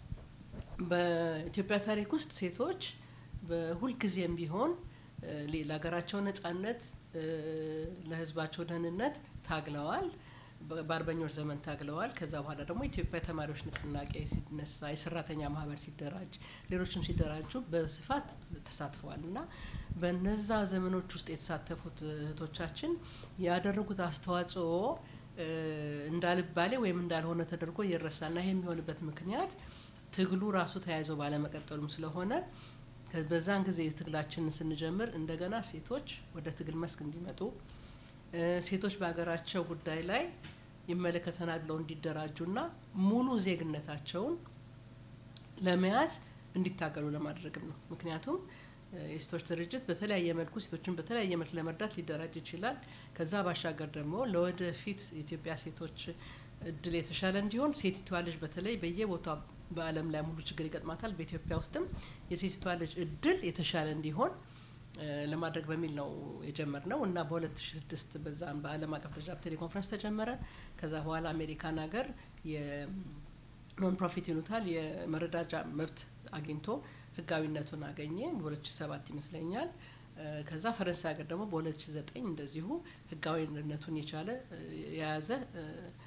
Speaker 9: በኢትዮጵያ ታሪክ ውስጥ ሴቶች በሁልጊዜም ቢሆን እ ሌ- ለሀገራቸው ነጻነት እ ለሕዝባቸው ደህንነት ታግለዋል። በ- በአርበኞች ዘመን ታግለዋል። ከዛ በኋላ ደግሞ ኢትዮጵያ ተማሪዎች ንቅናቄ ሲነሳ፣ የሰራተኛ ማህበር ሲደራጅ፣ ሌሎችም ሲደራጁ በስፋት ተሳትፈዋል እና በነዛ ዘመኖች ውስጥ የተሳተፉት እህቶቻችን ያደረጉት አስተዋጽኦ እ እንዳልባሌ ወይም እንዳልሆነ ተደርጎ ይረሳል እና ይህ የሚሆንበት ምክንያት ትግሉ ራሱ ተያይዘው ባለመቀጠሉም ስለሆነ ከ- በዛን ጊዜ ትግላችንን ስንጀምር እንደገና ሴቶች ወደ ትግል መስክ እንዲመጡ እ ሴቶች በሀገራቸው ጉዳይ ላይ ይመለከተናል ብለው እንዲደራጁና ሙሉ ዜግነታቸውን ለመያዝ እንዲታገሉ ለማድረግም ነው። ምክንያቱም እ የሴቶች ድርጅት በተለያየ መልኩ ሴቶችን በተለያየ መልክ ለመርዳት ሊደራጅ ይችላል። ከዛ ባሻገር ደግሞ ለወደፊት የኢትዮጵያ ሴቶች እድል የተሻለ እንዲሆን ሴቲቷ ልጅ በተለይ በየቦታው በዓለም ላይ ሙሉ ችግር ይገጥማታል። በኢትዮጵያ ውስጥም የሴቲቷ ልጅ እድል የተሻለ እንዲሆን እ ለማድረግ በሚል ነው የጀመርነው እና በ2006 በዛም በዓለም አቀፍ ደረጃ ቴሌኮንፈረንስ ተጀመረ። ከዛ በኋላ አሜሪካን ሀገር የኖን ፕሮፊት ይሉታል የመረዳጃ መብት አግኝቶ ህጋዊነቱን አገኘ በ2007 ይመስለኛል። እ ከዛ ፈረንሳይ ሀገር ደግሞ በ2009 እንደዚሁ ህጋዊነቱን የቻለ እ የያዘ እ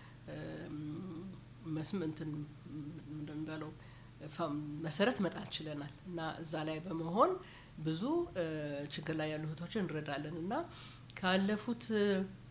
Speaker 9: እም መስም እንትን ምንድን እንዳለው ፋ- መሰረት መጣል ችለናል እና እዛ ላይ በመሆን ብዙ እ ችግር ላይ ያሉ እህቶችን እንረዳለን እና ካለፉት እ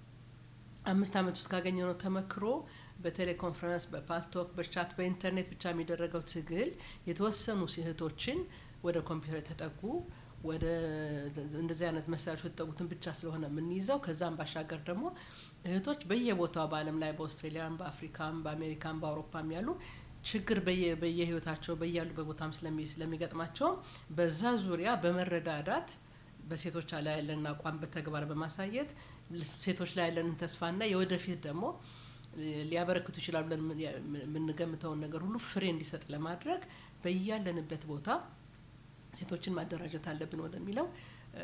Speaker 9: አምስት ዓመት ውስጥ ካገኘነው ተመክሮ በቴሌኮንፈረንስ፣ በፓልቶክ፣ በቻት፣ በኢንተርኔት ብቻ የሚደረገው ትግል የተወሰኑ እህቶችን ወደ ኮምፒውተር የተጠጉ ወደ እንደዚህ አይነት መሳሪያዎች የተጠጉትን ብቻ ስለሆነ የምንይዘው ከዛም ባሻገር ደግሞ እህቶች በየቦታው በዓለም ላይ በአውስትሬሊያም፣ በአፍሪካም፣ በአሜሪካም፣ በአውሮፓም ያሉ ችግር በየ- በየህይወታቸው በያሉበት ቦታም ስለሚ ስለሚገጥማቸው በዛ ዙሪያ በመረዳዳት በሴቶች ላይ ያለንን አቋም በተግባር በማሳየት ልስ- ሴቶች ላይ ያለንን ተስፋና የወደፊት ደግሞ እ ሊያበረክቱ ይችላሉ ብለን ምን- ያ- የምንገምተውን ነገር ሁሉ ፍሬ እንዲሰጥ ለማድረግ በያለንበት ቦታ ሴቶችን ማደራጀት አለብን ወደሚለው እ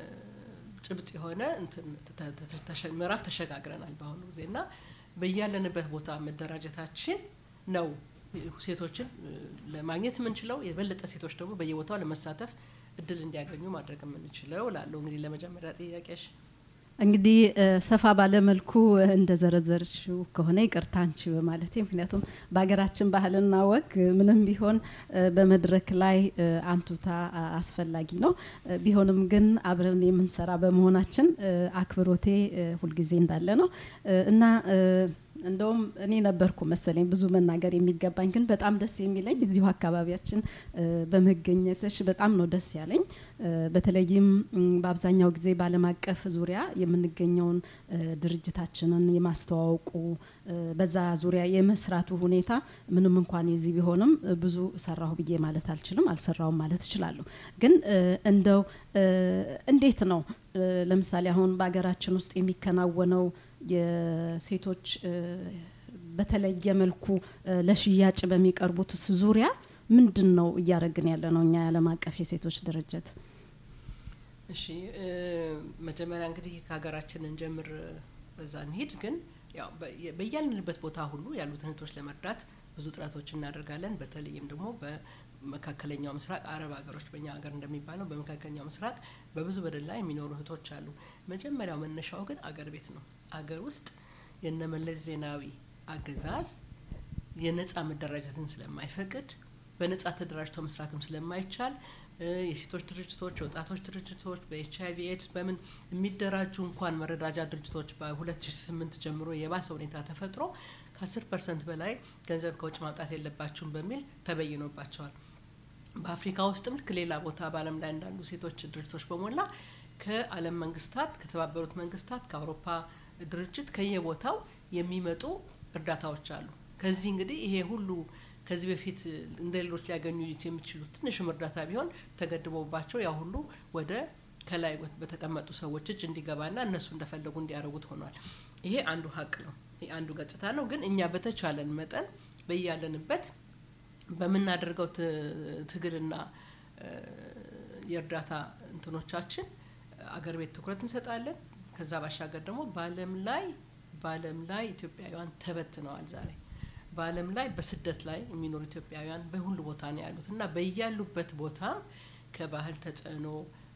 Speaker 9: ጭብጥ የሆነ እንትን ተ- ተ- ተሸ- ምዕራፍ ተሸጋግረናል በአሁኑ ጊዜ እና በያለንበት ቦታ መደራጀታችን ነው ሴቶችን እ ለማግኘት የምንችለው የበለጠ ሴቶች ደግሞ በየቦታው ለመሳተፍ እድል እንዲያገኙ ማድረግ የምንችለው ላለው እንግዲህ ለመጀመሪያ ጥያቄሽ
Speaker 4: እንግዲህ እ ሰፋ ባለ መልኩ እ እንደዘረዘርሽው ከሆነ ይቅርታ አንቺ በማለቴ ምክንያቱም በሀገራችን ባህልና ወግ እ ምንም ቢሆን እ በመድረክ ላይ እ አንቱታ አ- አስፈላጊ ነው። እ ቢሆንም ግን አብረን የምንሰራ በመሆናችን እ አክብሮቴ እ ሁልጊዜ እንዳለ ነው እ እና እ እንደውም እኔ ነበርኩ መሰለኝ ብዙ መናገር የሚገባኝ ግን በጣም ደስ የሚለኝ እዚሁ አካባቢያችን እ በመገኘትሽ በጣም ነው ደስ ያለኝ። እ በተለይም ም፣ በአብዛኛው ጊዜ በዓለም አቀፍ ዙሪያ የምንገኘውን እ ድርጅታችንን የማስተዋወቁ እ በዛ ዙሪያ የመስራቱ ሁኔታ ምንም እንኳን የዚህ ቢሆንም እ ብዙ ሰራሁ ብዬ ማለት አልችልም፣ አልሰራውም ማለት እችላለሁ። ግን እ እንደው እ እንዴት ነው እ ለምሳሌ አሁን በሀገራችን ውስጥ የሚከናወነው የሴቶች እ በተለየ መልኩ እ ለሽያጭ በሚቀርቡትስ ዙሪያ ምንድን ነው እያደረግን ያለ ነው እኛ የዓለም አቀፍ የሴቶች ድርጅት?
Speaker 9: እሺ እ መጀመሪያ እንግዲህ ከሀገራችን እንጀምር፣ በዛ እንሂድ። ግን ያው በየ- በያልንበት ቦታ ሁሉ ያሉትን እህቶች ለመርዳት ብዙ ጥረቶች እናደርጋለን። በተለይም ደግሞ በመካከለኛው ምስራቅ አረብ ሀገሮች በእኛ ሀገር እንደሚባለው በመካከለኛው ምስራቅ በብዙ በደል ላይ የሚኖሩ እህቶች አሉ። መጀመሪያው መነሻው ግን አገር ቤት ነው። አገር ውስጥ የነመለስ ዜናዊ አገዛዝ የነጻ መደራጀትን ስለማይፈቅድ በነጻ ተደራጅቶ መስራትም ስለማይቻል የሴቶች ድርጅቶች፣ የወጣቶች ድርጅቶች በኤች አይቪ ኤድስ በምን የሚደራጁ እንኳን መረዳጃ ድርጅቶች በ2008 ጀምሮ የባሰ ሁኔታ ተፈጥሮ ከ10 ፐርሰንት በላይ ገንዘብ ከውጭ ማውጣት የለባችሁም በሚል ተበይኖባቸዋል። በአፍሪካ ውስጥም ልክ ሌላ ቦታ በዓለም ላይ እንዳሉ ሴቶች ድርጅቶች በሞላ ከዓለም መንግስታት፣ ከተባበሩት መንግስታት፣ ከአውሮፓ ድርጅት ከየቦታው የሚመጡ እርዳታዎች አሉ። ከዚህ እንግዲህ ይሄ ሁሉ ከዚህ በፊት እንደ ሌሎች ሊያገኙ የሚችሉ ትንሽም እርዳታ ቢሆን ተገድቦባቸው ያ ሁሉ ወደ ከላይ በተቀመጡ ሰዎች እጅ እንዲገባና እነሱ እንደፈለጉ እንዲያደርጉት ሆኗል። ይሄ አንዱ ሀቅ ነው። ይሄ አንዱ ገጽታ ነው። ግን እኛ በተቻለን መጠን በያለንበት በምናደርገው ትግልና የእርዳታ እንትኖቻችን አገር ቤት ትኩረት እንሰጣለን። ከዛ ባሻገር ደግሞ በዓለም ላይ በዓለም ላይ ኢትዮጵያውያን ተበትነዋል ዛሬ በዓለም ላይ በስደት ላይ የሚኖሩ ኢትዮጵያውያን በሁሉ ቦታ ነው ያሉት እና በያሉበት ቦታ ከባህል ተጽዕኖ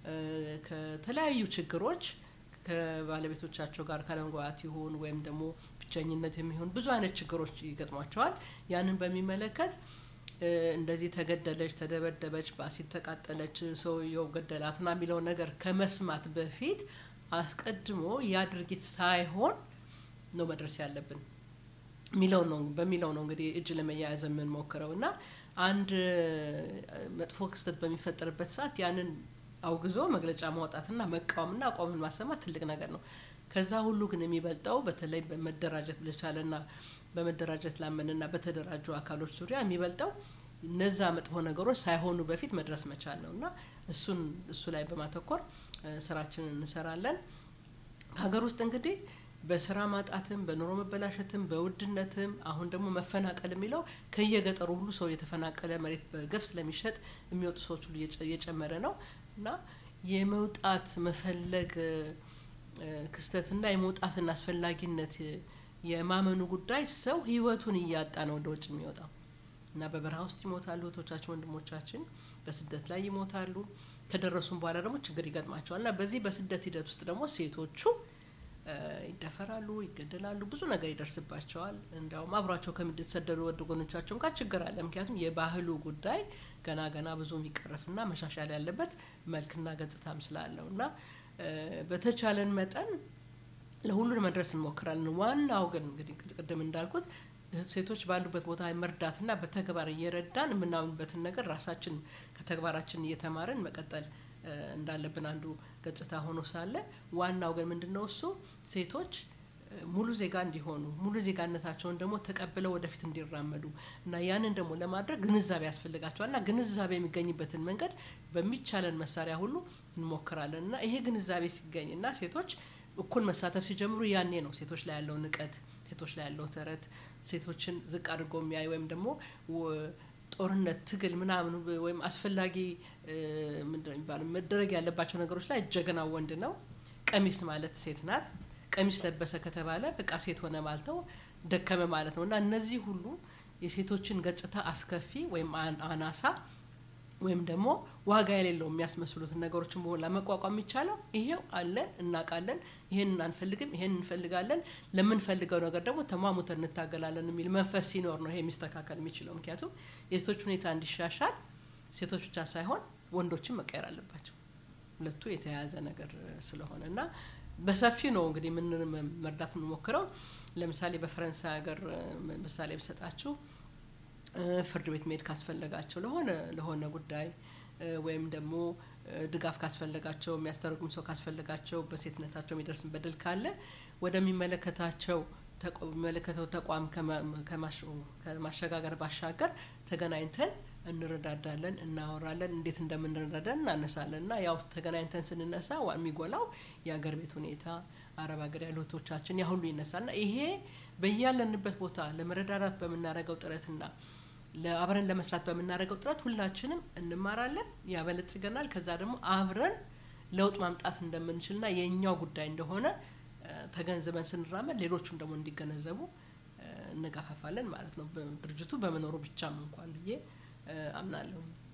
Speaker 9: ከተለያዩ ችግሮች ከባለቤቶቻቸው ጋር ካለመግባባት ይሁን ወይም ደግሞ ብቸኝነት የሚሆን ብዙ አይነት ችግሮች ይገጥሟቸዋል። ያንን በሚመለከት እንደዚህ ተገደለች፣ ተደበደበች፣ በአሲድ ተቃጠለች፣ ሰውየው ገደላት ና የሚለው ነገር ከመስማት በፊት አስቀድሞ ያ ድርጊት ሳይሆን ነው መድረስ ያለብን ሚለው ነው በሚለው ነው እንግዲህ እጅ ለመያያዝ የምንሞክረው እና አንድ መጥፎ ክስተት በሚፈጠርበት ሰዓት ያንን አውግዞ መግለጫ ማውጣትና መቃወምና አቋምን ማሰማት ትልቅ ነገር ነው። ከዛ ሁሉ ግን የሚበልጠው በተለይ በመደራጀት ለቻለና በመደራጀት ላመንና በተደራጁ አካሎች ዙሪያ የሚበልጠው እነዛ መጥፎ ነገሮች ሳይሆኑ በፊት መድረስ መቻል ነው እና እሱን እሱ ላይ በማተኮር ስራችንን እንሰራለን። ሀገር ውስጥ እንግዲህ በስራ ማጣትም በኑሮ መበላሸትም በውድነትም አሁን ደግሞ መፈናቀል የሚለው ከየገጠሩ ሁሉ ሰው የተፈናቀለ መሬት በገፍ ስለሚሸጥ የሚወጡ ሰዎች ሁሉ እየጨመረ ነው እና የመውጣት መፈለግ ክስተትና የመውጣትን አስፈላጊነት የማመኑ ጉዳይ ሰው ህይወቱን እያጣ ነው ወደ ውጭ የሚወጣው እና በበረሃ ውስጥ ይሞታሉ እህቶቻችን፣ ወንድሞቻችን በስደት ላይ ይሞታሉ። ከደረሱም በኋላ ደግሞ ችግር ይገጥማቸዋል እና በዚህ በስደት ሂደት ውስጥ ደግሞ ሴቶቹ ይደፈራሉ፣ ይገደላሉ፣ ብዙ ነገር ይደርስባቸዋል። እንዲያውም አብሯቸው ከሚሰደዱ ወደ ጎኖቻቸውም ጋር ችግር አለ። ምክንያቱም የባህሉ ጉዳይ ገና ገና ብዙ የሚቀረፍና መሻሻል ያለበት መልክና ገጽታም ስላለው እና በተቻለን መጠን ለሁሉን መድረስ እንሞክራለን። ዋናው ግን እንግዲህ ቅድም እንዳልኩት ሴቶች ባሉበት ቦታ መርዳትና በተግባር እየረዳን የምናምንበትን ነገር ራሳችን ከተግባራችን እየተማርን መቀጠል እንዳለብን አንዱ ገጽታ ሆኖ ሳለ ዋናው ግን ምንድን ነው እሱ ሴቶች ሙሉ ዜጋ እንዲሆኑ ሙሉ ዜጋነታቸውን ደግሞ ተቀብለው ወደፊት እንዲራመዱ እና ያንን ደግሞ ለማድረግ ግንዛቤ ያስፈልጋቸዋል እና ግንዛቤ የሚገኝበትን መንገድ በሚቻለን መሳሪያ ሁሉ እንሞክራለን እና ይሄ ግንዛቤ ሲገኝ እና ሴቶች እኩል መሳተፍ ሲጀምሩ ያኔ ነው ሴቶች ላይ ያለው ንቀት፣ ሴቶች ላይ ያለው ተረት፣ ሴቶችን ዝቅ አድርጎ የሚያይ ወይም ደግሞ ጦርነት፣ ትግል ምናምን ወይም አስፈላጊ ምንድነው የሚባለው መደረግ ያለባቸው ነገሮች ላይ ጀግና ወንድ ነው። ቀሚስ ማለት ሴት ናት። ቀሚስ ለበሰ ከተባለ በቃ ሴት ሆነ ማለት ነው፣ ደከመ ማለት ነው እና እነዚህ ሁሉ የሴቶችን ገጽታ አስከፊ ወይም አናሳ ወይም ደግሞ ዋጋ የሌለው የሚያስመስሉትን ነገሮችን በኋላ መቋቋም የሚቻለው ይሄው አለን፣ እናውቃለን፣ ይሄን አንፈልግም፣ ይሄን እንፈልጋለን፣ ለምንፈልገው ነገር ደግሞ ተሟሙተን እንታገላለን የሚል መንፈስ ሲኖር ነው ይሄ የሚስተካከል የሚችለው። ምክንያቱም የሴቶች ሁኔታ እንዲሻሻል ሴቶች ብቻ ሳይሆን ወንዶችም መቀየር አለባቸው። ሁለቱ የተያያዘ ነገር ስለሆነ እና በሰፊው ነው እንግዲህ ምን መርዳት የምንሞክረው። ለምሳሌ በፈረንሳይ ሀገር ምሳሌ ብሰጣችሁ ፍርድ ቤት መሄድ ካስፈለጋቸው ለሆነ ለሆነ ጉዳይ ወይም ደግሞ ድጋፍ ካስፈለጋቸው የሚያስተረጉም ሰው ካስፈለጋቸው በሴትነታቸው የሚደርስን በደል ካለ ወደሚመለከታቸው የሚመለከተው ተቋም ከማሸጋገር ባሻገር ተገናኝተን እንረዳዳለን፣ እናወራለን፣ እንዴት እንደምንረዳዳን እናነሳለን እና ያው ተገናኝተን ስንነሳ የሚጎላው የሀገር ቤት ሁኔታ አረብ ሀገር ያሉ እህቶቻችን ያ ሁሉ ይነሳል እና ይሄ በያለንበት ቦታ ለመረዳዳት በምናደርገው ጥረትና አብረን ለመስራት በምናደርገው ጥረት ሁላችንም እንማራለን፣ ያበለጽገናል። ከዛ ደግሞ አብረን ለውጥ ማምጣት እንደምንችልና የእኛው ጉዳይ እንደሆነ ተገንዝበን ስንራመድ ሌሎቹም ደግሞ እንዲገነዘቡ እንገፋፋለን ማለት ነው። ድርጅቱ በመኖሩ ብቻም እንኳን ብዬ አምናለሁ።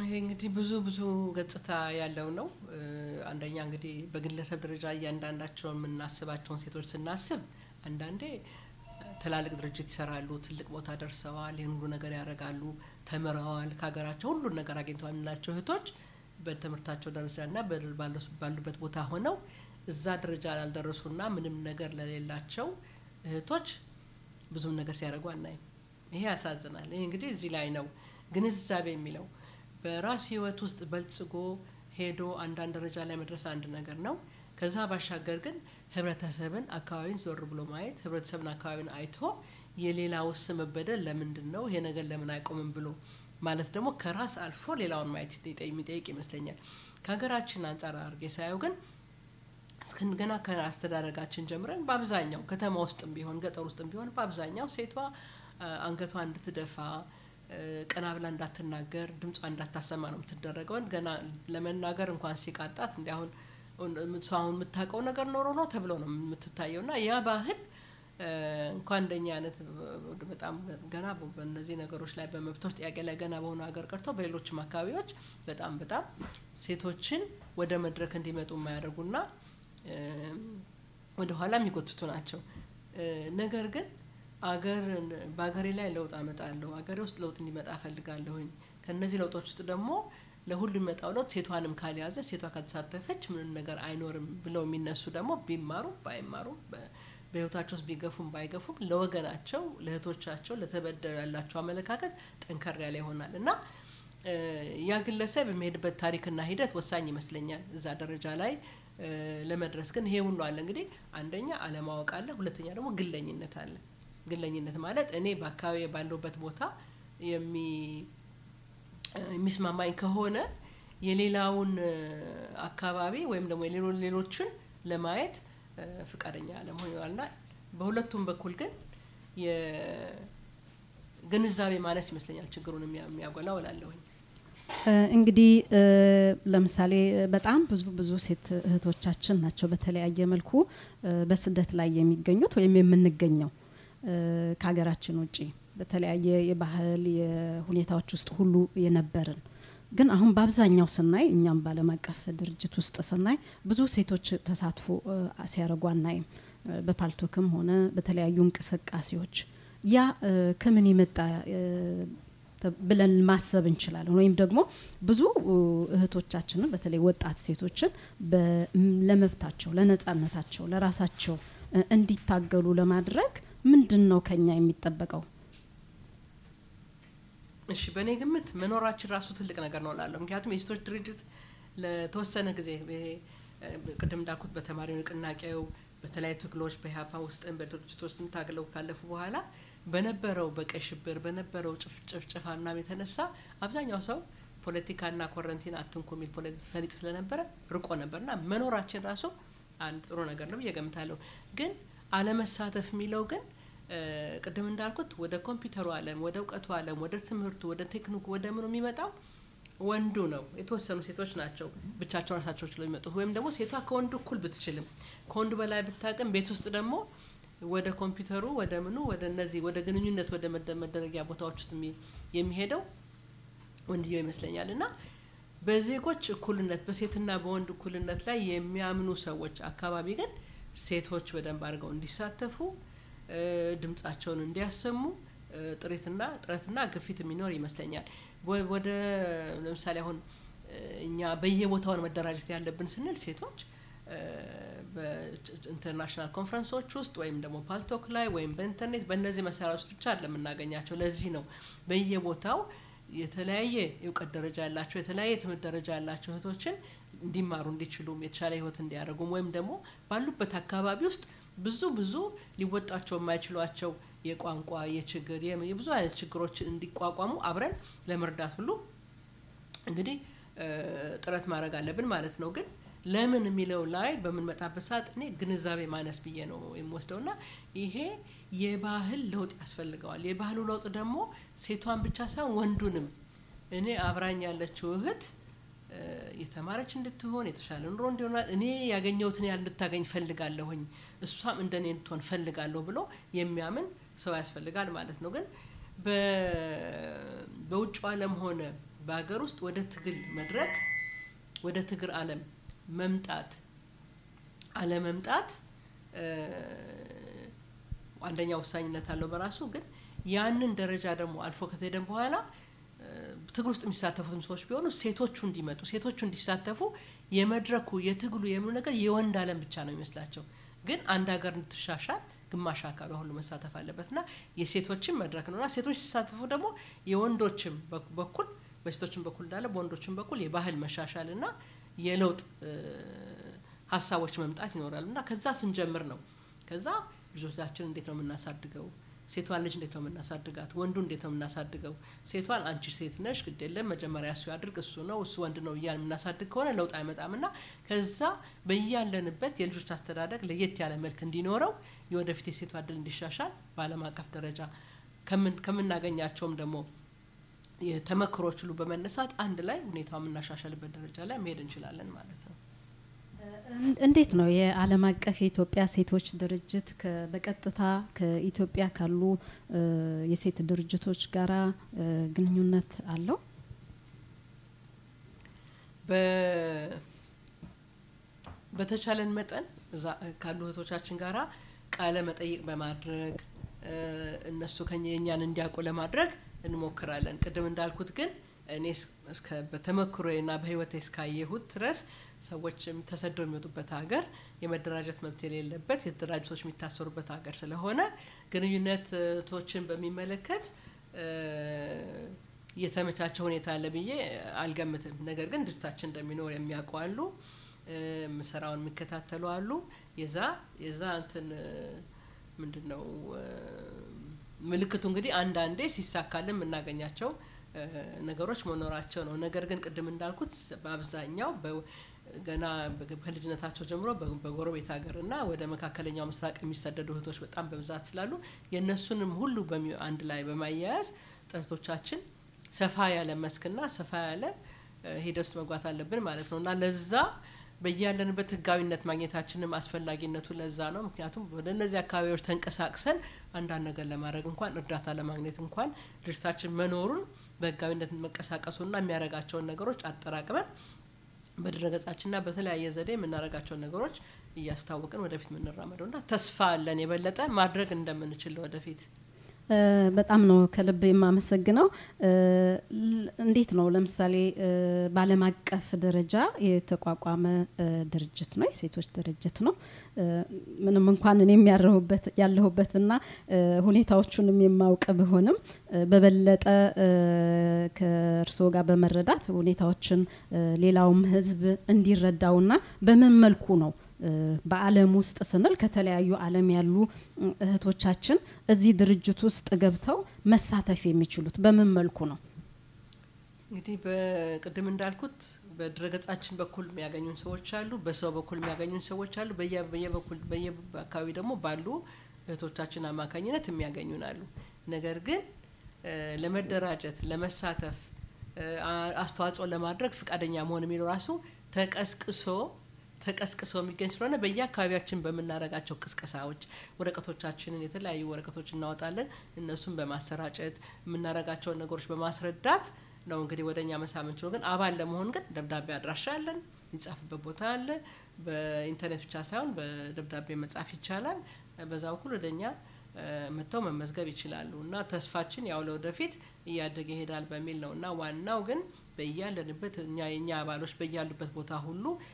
Speaker 9: ይሄ እንግዲህ ብዙ ብዙ ገጽታ ያለው ነው። እ፣ አንደኛ እንግዲህ በግለሰብ ደረጃ እያንዳንዳቸውን የምናስባቸውን ሴቶች ስናስብ አንዳንዴ ትላልቅ ድርጅት ይሰራሉ፣ ትልቅ ቦታ ደርሰዋል፣ ይህን ሁሉ ነገር ያደርጋሉ፣ ተምረዋል፣ ከሀገራቸው ሁሉን ነገር አግኝተዋል የምንላቸው እህቶች በትምህርታቸው ደረጃና በ- ባሉ- ባሉበት ቦታ ሆነው እዛ ደረጃ ላልደረሱና ምንም ነገር ለሌላቸው እህቶች ብዙም ነገር ሲያደርጉ አናይም። ይሄ ያሳዝናል። ይሄ እንግዲህ እዚህ ላይ ነው ግንዛቤ የሚለው በራስ ህይወት ውስጥ በልጽጎ ሄዶ አንዳንድ ደረጃ ላይ መድረስ አንድ ነገር ነው። ከዛ ባሻገር ግን ህብረተሰብን፣ አካባቢን ዞር ብሎ ማየት ህብረተሰብን፣ አካባቢን አይቶ የሌላውስ መበደል ለምንድን ነው ይሄ ነገር ለምን አይቆምም ብሎ ማለት ደግሞ ከራስ አልፎ ሌላውን ማየት ይጠይቅ- የሚጠይቅ ይመስለኛል። ከሀገራችን አንጻር አድርጌ ሳየው ግን እስክን ገና ከአስተዳደጋችን ጀምረን በአብዛኛው ከተማ ውስጥም ቢሆን ገጠር ውስጥም ቢሆን በአብዛኛው ሴቷ አ፣ አንገቷ እንድትደፋ እ፣ ቀና ብላ እንዳትናገር ድምጿ እንዳታሰማ ነው የምትደረገው። ገና ለመናገር እንኳን ሲቃጣት እንዲ አሁን እሷ አሁን የምታውቀው ነገር ኖሮ ነው ተብሎ ነው የምትታየው እና ያ ባህል እ፣ እንኳን እንደኛ አይነት እ፣ በጣም ገና በ- በእነዚህ ነገሮች ላይ በመብቶች ጥያቄ ላይ ገና በሆኑ ሀገር ቀርቶ በሌሎችም አካባቢዎች በጣም በጣም ሴቶችን ወደ መድረክ እንዲመጡ የማያደርጉና እ፣ ወደ ኋላ የሚጎትቱ ናቸው። እ፣ ነገር ግን አገር በሀገሬ ላይ ለውጥ አመጣለሁ፣ አገሬ ውስጥ ለውጥ እንዲመጣ እፈልጋለሁኝ። ከእነዚህ ለውጦች ውስጥ ደግሞ ለሁሉ የሚመጣው ለውጥ ሴቷንም ካልያዘ ሴቷ ካልተሳተፈች ምንም ነገር አይኖርም ብለው የሚነሱ ደግሞ ቢማሩም ባይማሩም በ- በህይወታቸው ውስጥ ቢገፉም ባይገፉም ለወገናቸው፣ ለእህቶቻቸው፣ ለተበደሉ ያላቸው አመለካከት ጠንከር ያለ ይሆናል እና እ፣ ያ ግለሰብ የሚሄድበት ታሪክና ሂደት ወሳኝ ይመስለኛል እዛ ደረጃ ላይ እ፣ ለመድረስ ግን ይሄ ሁሉ አለ እንግዲህ አንደኛ አለማወቅ አለ፣ ሁለተኛ ደግሞ ግለኝነት አለ። ግለኝነት ማለት እኔ በአካባቢ ባለሁበት ቦታ የሚ የሚስማማኝ ከሆነ የሌላውን እ፣ አካባቢ ወይም ደግሞ የሌሎ- ሌሎችን ለማየት እ፣ ፍቃደኛ አለመሆን ይሆናልና በሁለቱም በኩል ግን የግንዛቤ ማነስ ይመስለኛል ችግሩን የሚያ- የሚያጎላው እላለሁኝ።
Speaker 4: እ፣ እንግዲህ እ፣ ለምሳሌ እ፣ በጣም ብዙ ብዙ ሴት እህቶቻችን ናቸው በተለያየ መልኩ እ፣ በስደት ላይ የሚገኙት ወይም የምንገኘው እ፣ ከሀገራችን ውጪ በተለያየ የባህል የሁኔታዎች ውስጥ ሁሉ የነበርን ግን አሁን በአብዛኛው ስናይ እኛም በዓለም አቀፍ ድርጅት ውስጥ ስናይ ብዙ ሴቶች ተሳትፎ እ፣ ሲያደርጉ አናይም። እ፣ በፓልቶክም ሆነ በተለያዩ እንቅስቃሴዎች ያ እ፣ ከምን የመጣ እ፣ ተ- ብለን ማሰብ እንችላለን። ወይም ደግሞ ብዙ እ፣ እህቶቻችንን በተለይ ወጣት ሴቶችን በ- ም- ለመብታቸው፣ ለነጻነታቸው፣ ለራሳቸው እ፣ እንዲታገሉ ለማድረግ ምንድን ነው ከኛ የሚጠበቀው?
Speaker 9: እሺ በእኔ ግምት መኖራችን ራሱ ትልቅ ነገር ነው እላለሁ። ምክንያቱም የሴቶች ድርጅት ለተወሰነ ጊዜ ይሄ እ፣ ቅድም እንዳልኩት በተማሪ ንቅናቄው በተለያዩ ትግሎች በኢህአፓ ውስጥም በድርጅት ውስጥም ታግለው ካለፉ በኋላ በነበረው በቀይ ሽብር በነበረው ጭፍ- ጭፍጨፋና የተነሳ አብዛኛው ሰው ፖለቲካና ኮረንቲን አትንኩ የሚል ፖለ- ፈሊጥ ስለነበረ ርቆ ነበርና መኖራችን ራሱ አንድ ጥሩ ነገር ነው ብዬ ገምታለሁ። ግን አለመሳተፍ የሚለው ግን እ፣ ቅድም እንዳልኩት ወደ ኮምፒውተሩ ዓለም ወደ እውቀቱ ዓለም ወደ ትምህርቱ ወደ ቴክኒኩ ወደ ምኑ የሚመጣው ወንዱ ነው። የተወሰኑ ሴቶች ናቸው ብቻቸውን ራሳቸው ችለው የሚመጡት ወይም ደግሞ ሴቷ ከወንዱ እኩል ብትችልም ከወንዱ በላይ ብታቅም ቤት ውስጥ ደግሞ ወደ ኮምፒውተሩ ወደ ምኑ ወደ እነዚህ ወደ ግንኙነት ወደ መደ- መደረጊያ ቦታዎች ውስጥ የሚ- የሚሄደው ወንድየው ይመስለኛል እና በዜጎች እኩልነት በሴትና በወንድ እኩልነት ላይ የሚያምኑ ሰዎች አካባቢ ግን ሴቶች በደንብ አድርገው እንዲሳተፉ እ፣ ድምጻቸውን እንዲያሰሙ እ፣ ጥሬትና ጥረትና ግፊት የሚኖር ይመስለኛል። ወ- ወደ ለምሳሌ አሁን እ፣ እኛ በየቦታውን መደራጀት ያለብን ስንል ሴቶች እ፣ በኢንተርናሽናል ኮንፈረንሶች ውስጥ ወይም ደግሞ ፓልቶክ ላይ ወይም በኢንተርኔት በእነዚህ መሳሪያዎች ብቻ ለምናገኛቸው ለዚህ ነው በየቦታው የተለያየ የእውቀት ደረጃ ያላቸው የተለያየ የትምህርት ደረጃ ያላቸው እህቶችን እንዲማሩ እንዲችሉም የተሻለ ህይወት እንዲያደርጉም ወይም ደግሞ ባሉበት አካባቢ ውስጥ ብዙ ብዙ ሊወጣቸው የማይችሏቸው የቋንቋ የችግር የም- የብዙ አይነት ችግሮችን እንዲቋቋሙ አብረን ለመርዳት ሁሉ እንግዲህ እ፣ ጥረት ማድረግ አለብን ማለት ነው። ግን ለምን የሚለው ላይ በምንመጣበት ሰዓት እኔ ግንዛቤ ማነስ ብዬ ነው የምወስደው እና ይሄ የባህል ለውጥ ያስፈልገዋል። የባህሉ ለውጥ ደግሞ ሴቷን ብቻ ሳይሆን ወንዱንም እኔ አብራኝ ያለችው እህት እ፣ የተማረች እንድትሆን የተሻለ ኑሮ እንዲሆናል እኔ ያገኘሁትን ያህል እንድታገኝ ፈልጋለሁኝ እሷም እንደኔ እንድትሆን ፈልጋለሁ ብሎ የሚያምን ሰው ያስፈልጋል ማለት ነው። ግን በ- በውጭ ዓለም ሆነ በሀገር ውስጥ ወደ ትግል መድረክ ወደ ትግል ዓለም መምጣት አለመምጣት አንደኛ ወሳኝነት አለው በራሱ ግን ያንን ደረጃ ደግሞ አልፎ ከተሄደን በኋላ ትግል ውስጥ የሚሳተፉትም ሰዎች ቢሆኑ ሴቶቹ እንዲመጡ ሴቶቹ እንዲሳተፉ የመድረኩ የትግሉ የምኑ ነገር የወንድ ዓለም ብቻ ነው የሚመስላቸው። ግን አንድ ሀገር እንድትሻሻል ግማሽ አካሏ ሁሉ መሳተፍ አለበት እና የሴቶችም መድረክ ነው እና ሴቶች ሲሳተፉ ደግሞ የወንዶችም በኩል በሴቶችም በኩል እንዳለ በወንዶችም በኩል የባህል መሻሻል እና የለውጥ ሀሳቦች መምጣት ይኖራሉ እና ከዛ ስንጀምር ነው ከዛ ልጆቻችን እንዴት ነው የምናሳድገው ሴቷን ልጅ እንዴት ነው የምናሳድጋት? ወንዱ እንዴት ነው የምናሳድገው? ሴቷን አንቺ ሴት ነሽ ግድ የለም መጀመሪያ እሱ ያድርግ እሱ ነው እሱ ወንድ ነው እያል የምናሳድግ ከሆነ ለውጥ አይመጣም እና ከዛ በያለንበት የልጆች አስተዳደግ ለየት ያለ መልክ እንዲኖረው የወደፊት የሴቷ እድል እንዲሻሻል በዓለም አቀፍ ደረጃ ከምናገኛቸውም ደግሞ የተመክሮች ሁሉ በመነሳት አንድ ላይ ሁኔታው የምናሻሻልበት ደረጃ ላይ መሄድ እንችላለን ማለት ነው።
Speaker 4: እንዴት ነው የዓለም አቀፍ የኢትዮጵያ ሴቶች ድርጅት በቀጥታ ከኢትዮጵያ ካሉ የሴት ድርጅቶች ጋራ ግንኙነት አለው?
Speaker 9: በተቻለን መጠን ካሉ እህቶቻችን ጋራ ቃለ መጠይቅ በማድረግ እነሱ ከኛ የኛን እንዲያውቁ ለማድረግ እንሞክራለን። ቅድም እንዳልኩት ግን እኔ እስከ በተመክሮና በህይወቴ እስካየሁት ድረስ ሰዎች ተሰደው የሚወጡበት ሀገር የመደራጀት መብት የሌለበት የተደራጁ ሰዎች የሚታሰሩበት ሀገር ስለሆነ ግንኙነቶችን በሚመለከት የተመቻቸ ሁኔታ አለ ብዬ አልገምትም። ነገር ግን ድርጅታችን እንደሚኖር የሚያውቁ አሉ፣ ምሰራውን የሚከታተሉ አሉ። የዛ የዛ እንትን ምንድን ነው ምልክቱ እንግዲህ አንዳንዴ ሲሳካልን የምናገኛቸው ነገሮች መኖራቸው ነው። ነገር ግን ቅድም እንዳልኩት በአብዛኛው ገና ከልጅነታቸው ጀምሮ በጎረቤት ሀገርና ወደ መካከለኛው ምስራቅ የሚሰደዱ እህቶች በጣም በብዛት ስላሉ የእነሱንም ሁሉ አንድ ላይ በማያያዝ ጥረቶቻችን ሰፋ ያለ መስክና ሰፋ ያለ ሂደት ውስጥ መግባት አለብን ማለት ነው እና ለዛ በያለንበት ህጋዊነት ማግኘታችንም አስፈላጊነቱ ለዛ ነው። ምክንያቱም ወደ እነዚህ አካባቢዎች ተንቀሳቅሰን አንዳንድ ነገር ለማድረግ እንኳን እርዳታ ለማግኘት እንኳን ድርጅታችን መኖሩን በህጋዊነት መንቀሳቀሱና የሚያደርጋቸውን ነገሮች አጠራቅመን በድረገጻችንና በተለያየ ዘዴ የምናደርጋቸውን ነገሮች እያስታወቅን ወደፊት የምንራመደው እና ተስፋ አለን የበለጠ ማድረግ እንደምንችል ወደፊት።
Speaker 4: በጣም ነው ከልብ የማመሰግነው። እንዴት ነው ለምሳሌ በዓለም አቀፍ ደረጃ የተቋቋመ ድርጅት ነው፣ የሴቶች ድርጅት ነው። ምንም እንኳን እኔም ያለሁበትና ሁኔታዎቹንም የማውቅ ብሆንም በበለጠ ከእርስዎ ጋር በመረዳት ሁኔታዎችን ሌላውም ህዝብ እንዲረዳውና በምን መልኩ ነው በዓለም ውስጥ ስንል ከተለያዩ ዓለም ያሉ እህቶቻችን እዚህ ድርጅት ውስጥ ገብተው መሳተፍ የሚችሉት በምን መልኩ ነው?
Speaker 9: እንግዲህ በቅድም እንዳልኩት በድረገጻችን በኩል የሚያገኙን ሰዎች አሉ፣ በሰው በኩል የሚያገኙን ሰዎች አሉ፣ በየበኩል በየአካባቢ ደግሞ ባሉ እህቶቻችን አማካኝነት የሚያገኙን አሉ። ነገር ግን ለመደራጀት ለመሳተፍ አስተዋጽኦ ለማድረግ ፈቃደኛ መሆን የሚለው ራሱ ተቀስቅሶ ተቀስቅሶ የሚገኝ ስለሆነ በየአካባቢያችን በምናደርጋቸው ቅስቀሳዎች ወረቀቶቻችንን የተለያዩ ወረቀቶች እናወጣለን። እነሱን በማሰራጨት የምናደርጋቸውን ነገሮች በማስረዳት ነው እንግዲህ ወደ እኛ መሳብ የምንችለው። ግን አባል ለመሆን ግን ደብዳቤ አድራሻ አለን፣ የሚጻፍበት ቦታ አለ። በኢንተርኔት ብቻ ሳይሆን በደብዳቤ መጻፍ ይቻላል። በዛ በኩል ወደ እኛ መጥተው መመዝገብ ይችላሉ እና ተስፋችን ያው ለወደፊት እያደገ ይሄዳል በሚል ነው እና ዋናው ግን በያለንበት እኛ የእኛ አባሎች በያሉበት ቦታ ሁሉ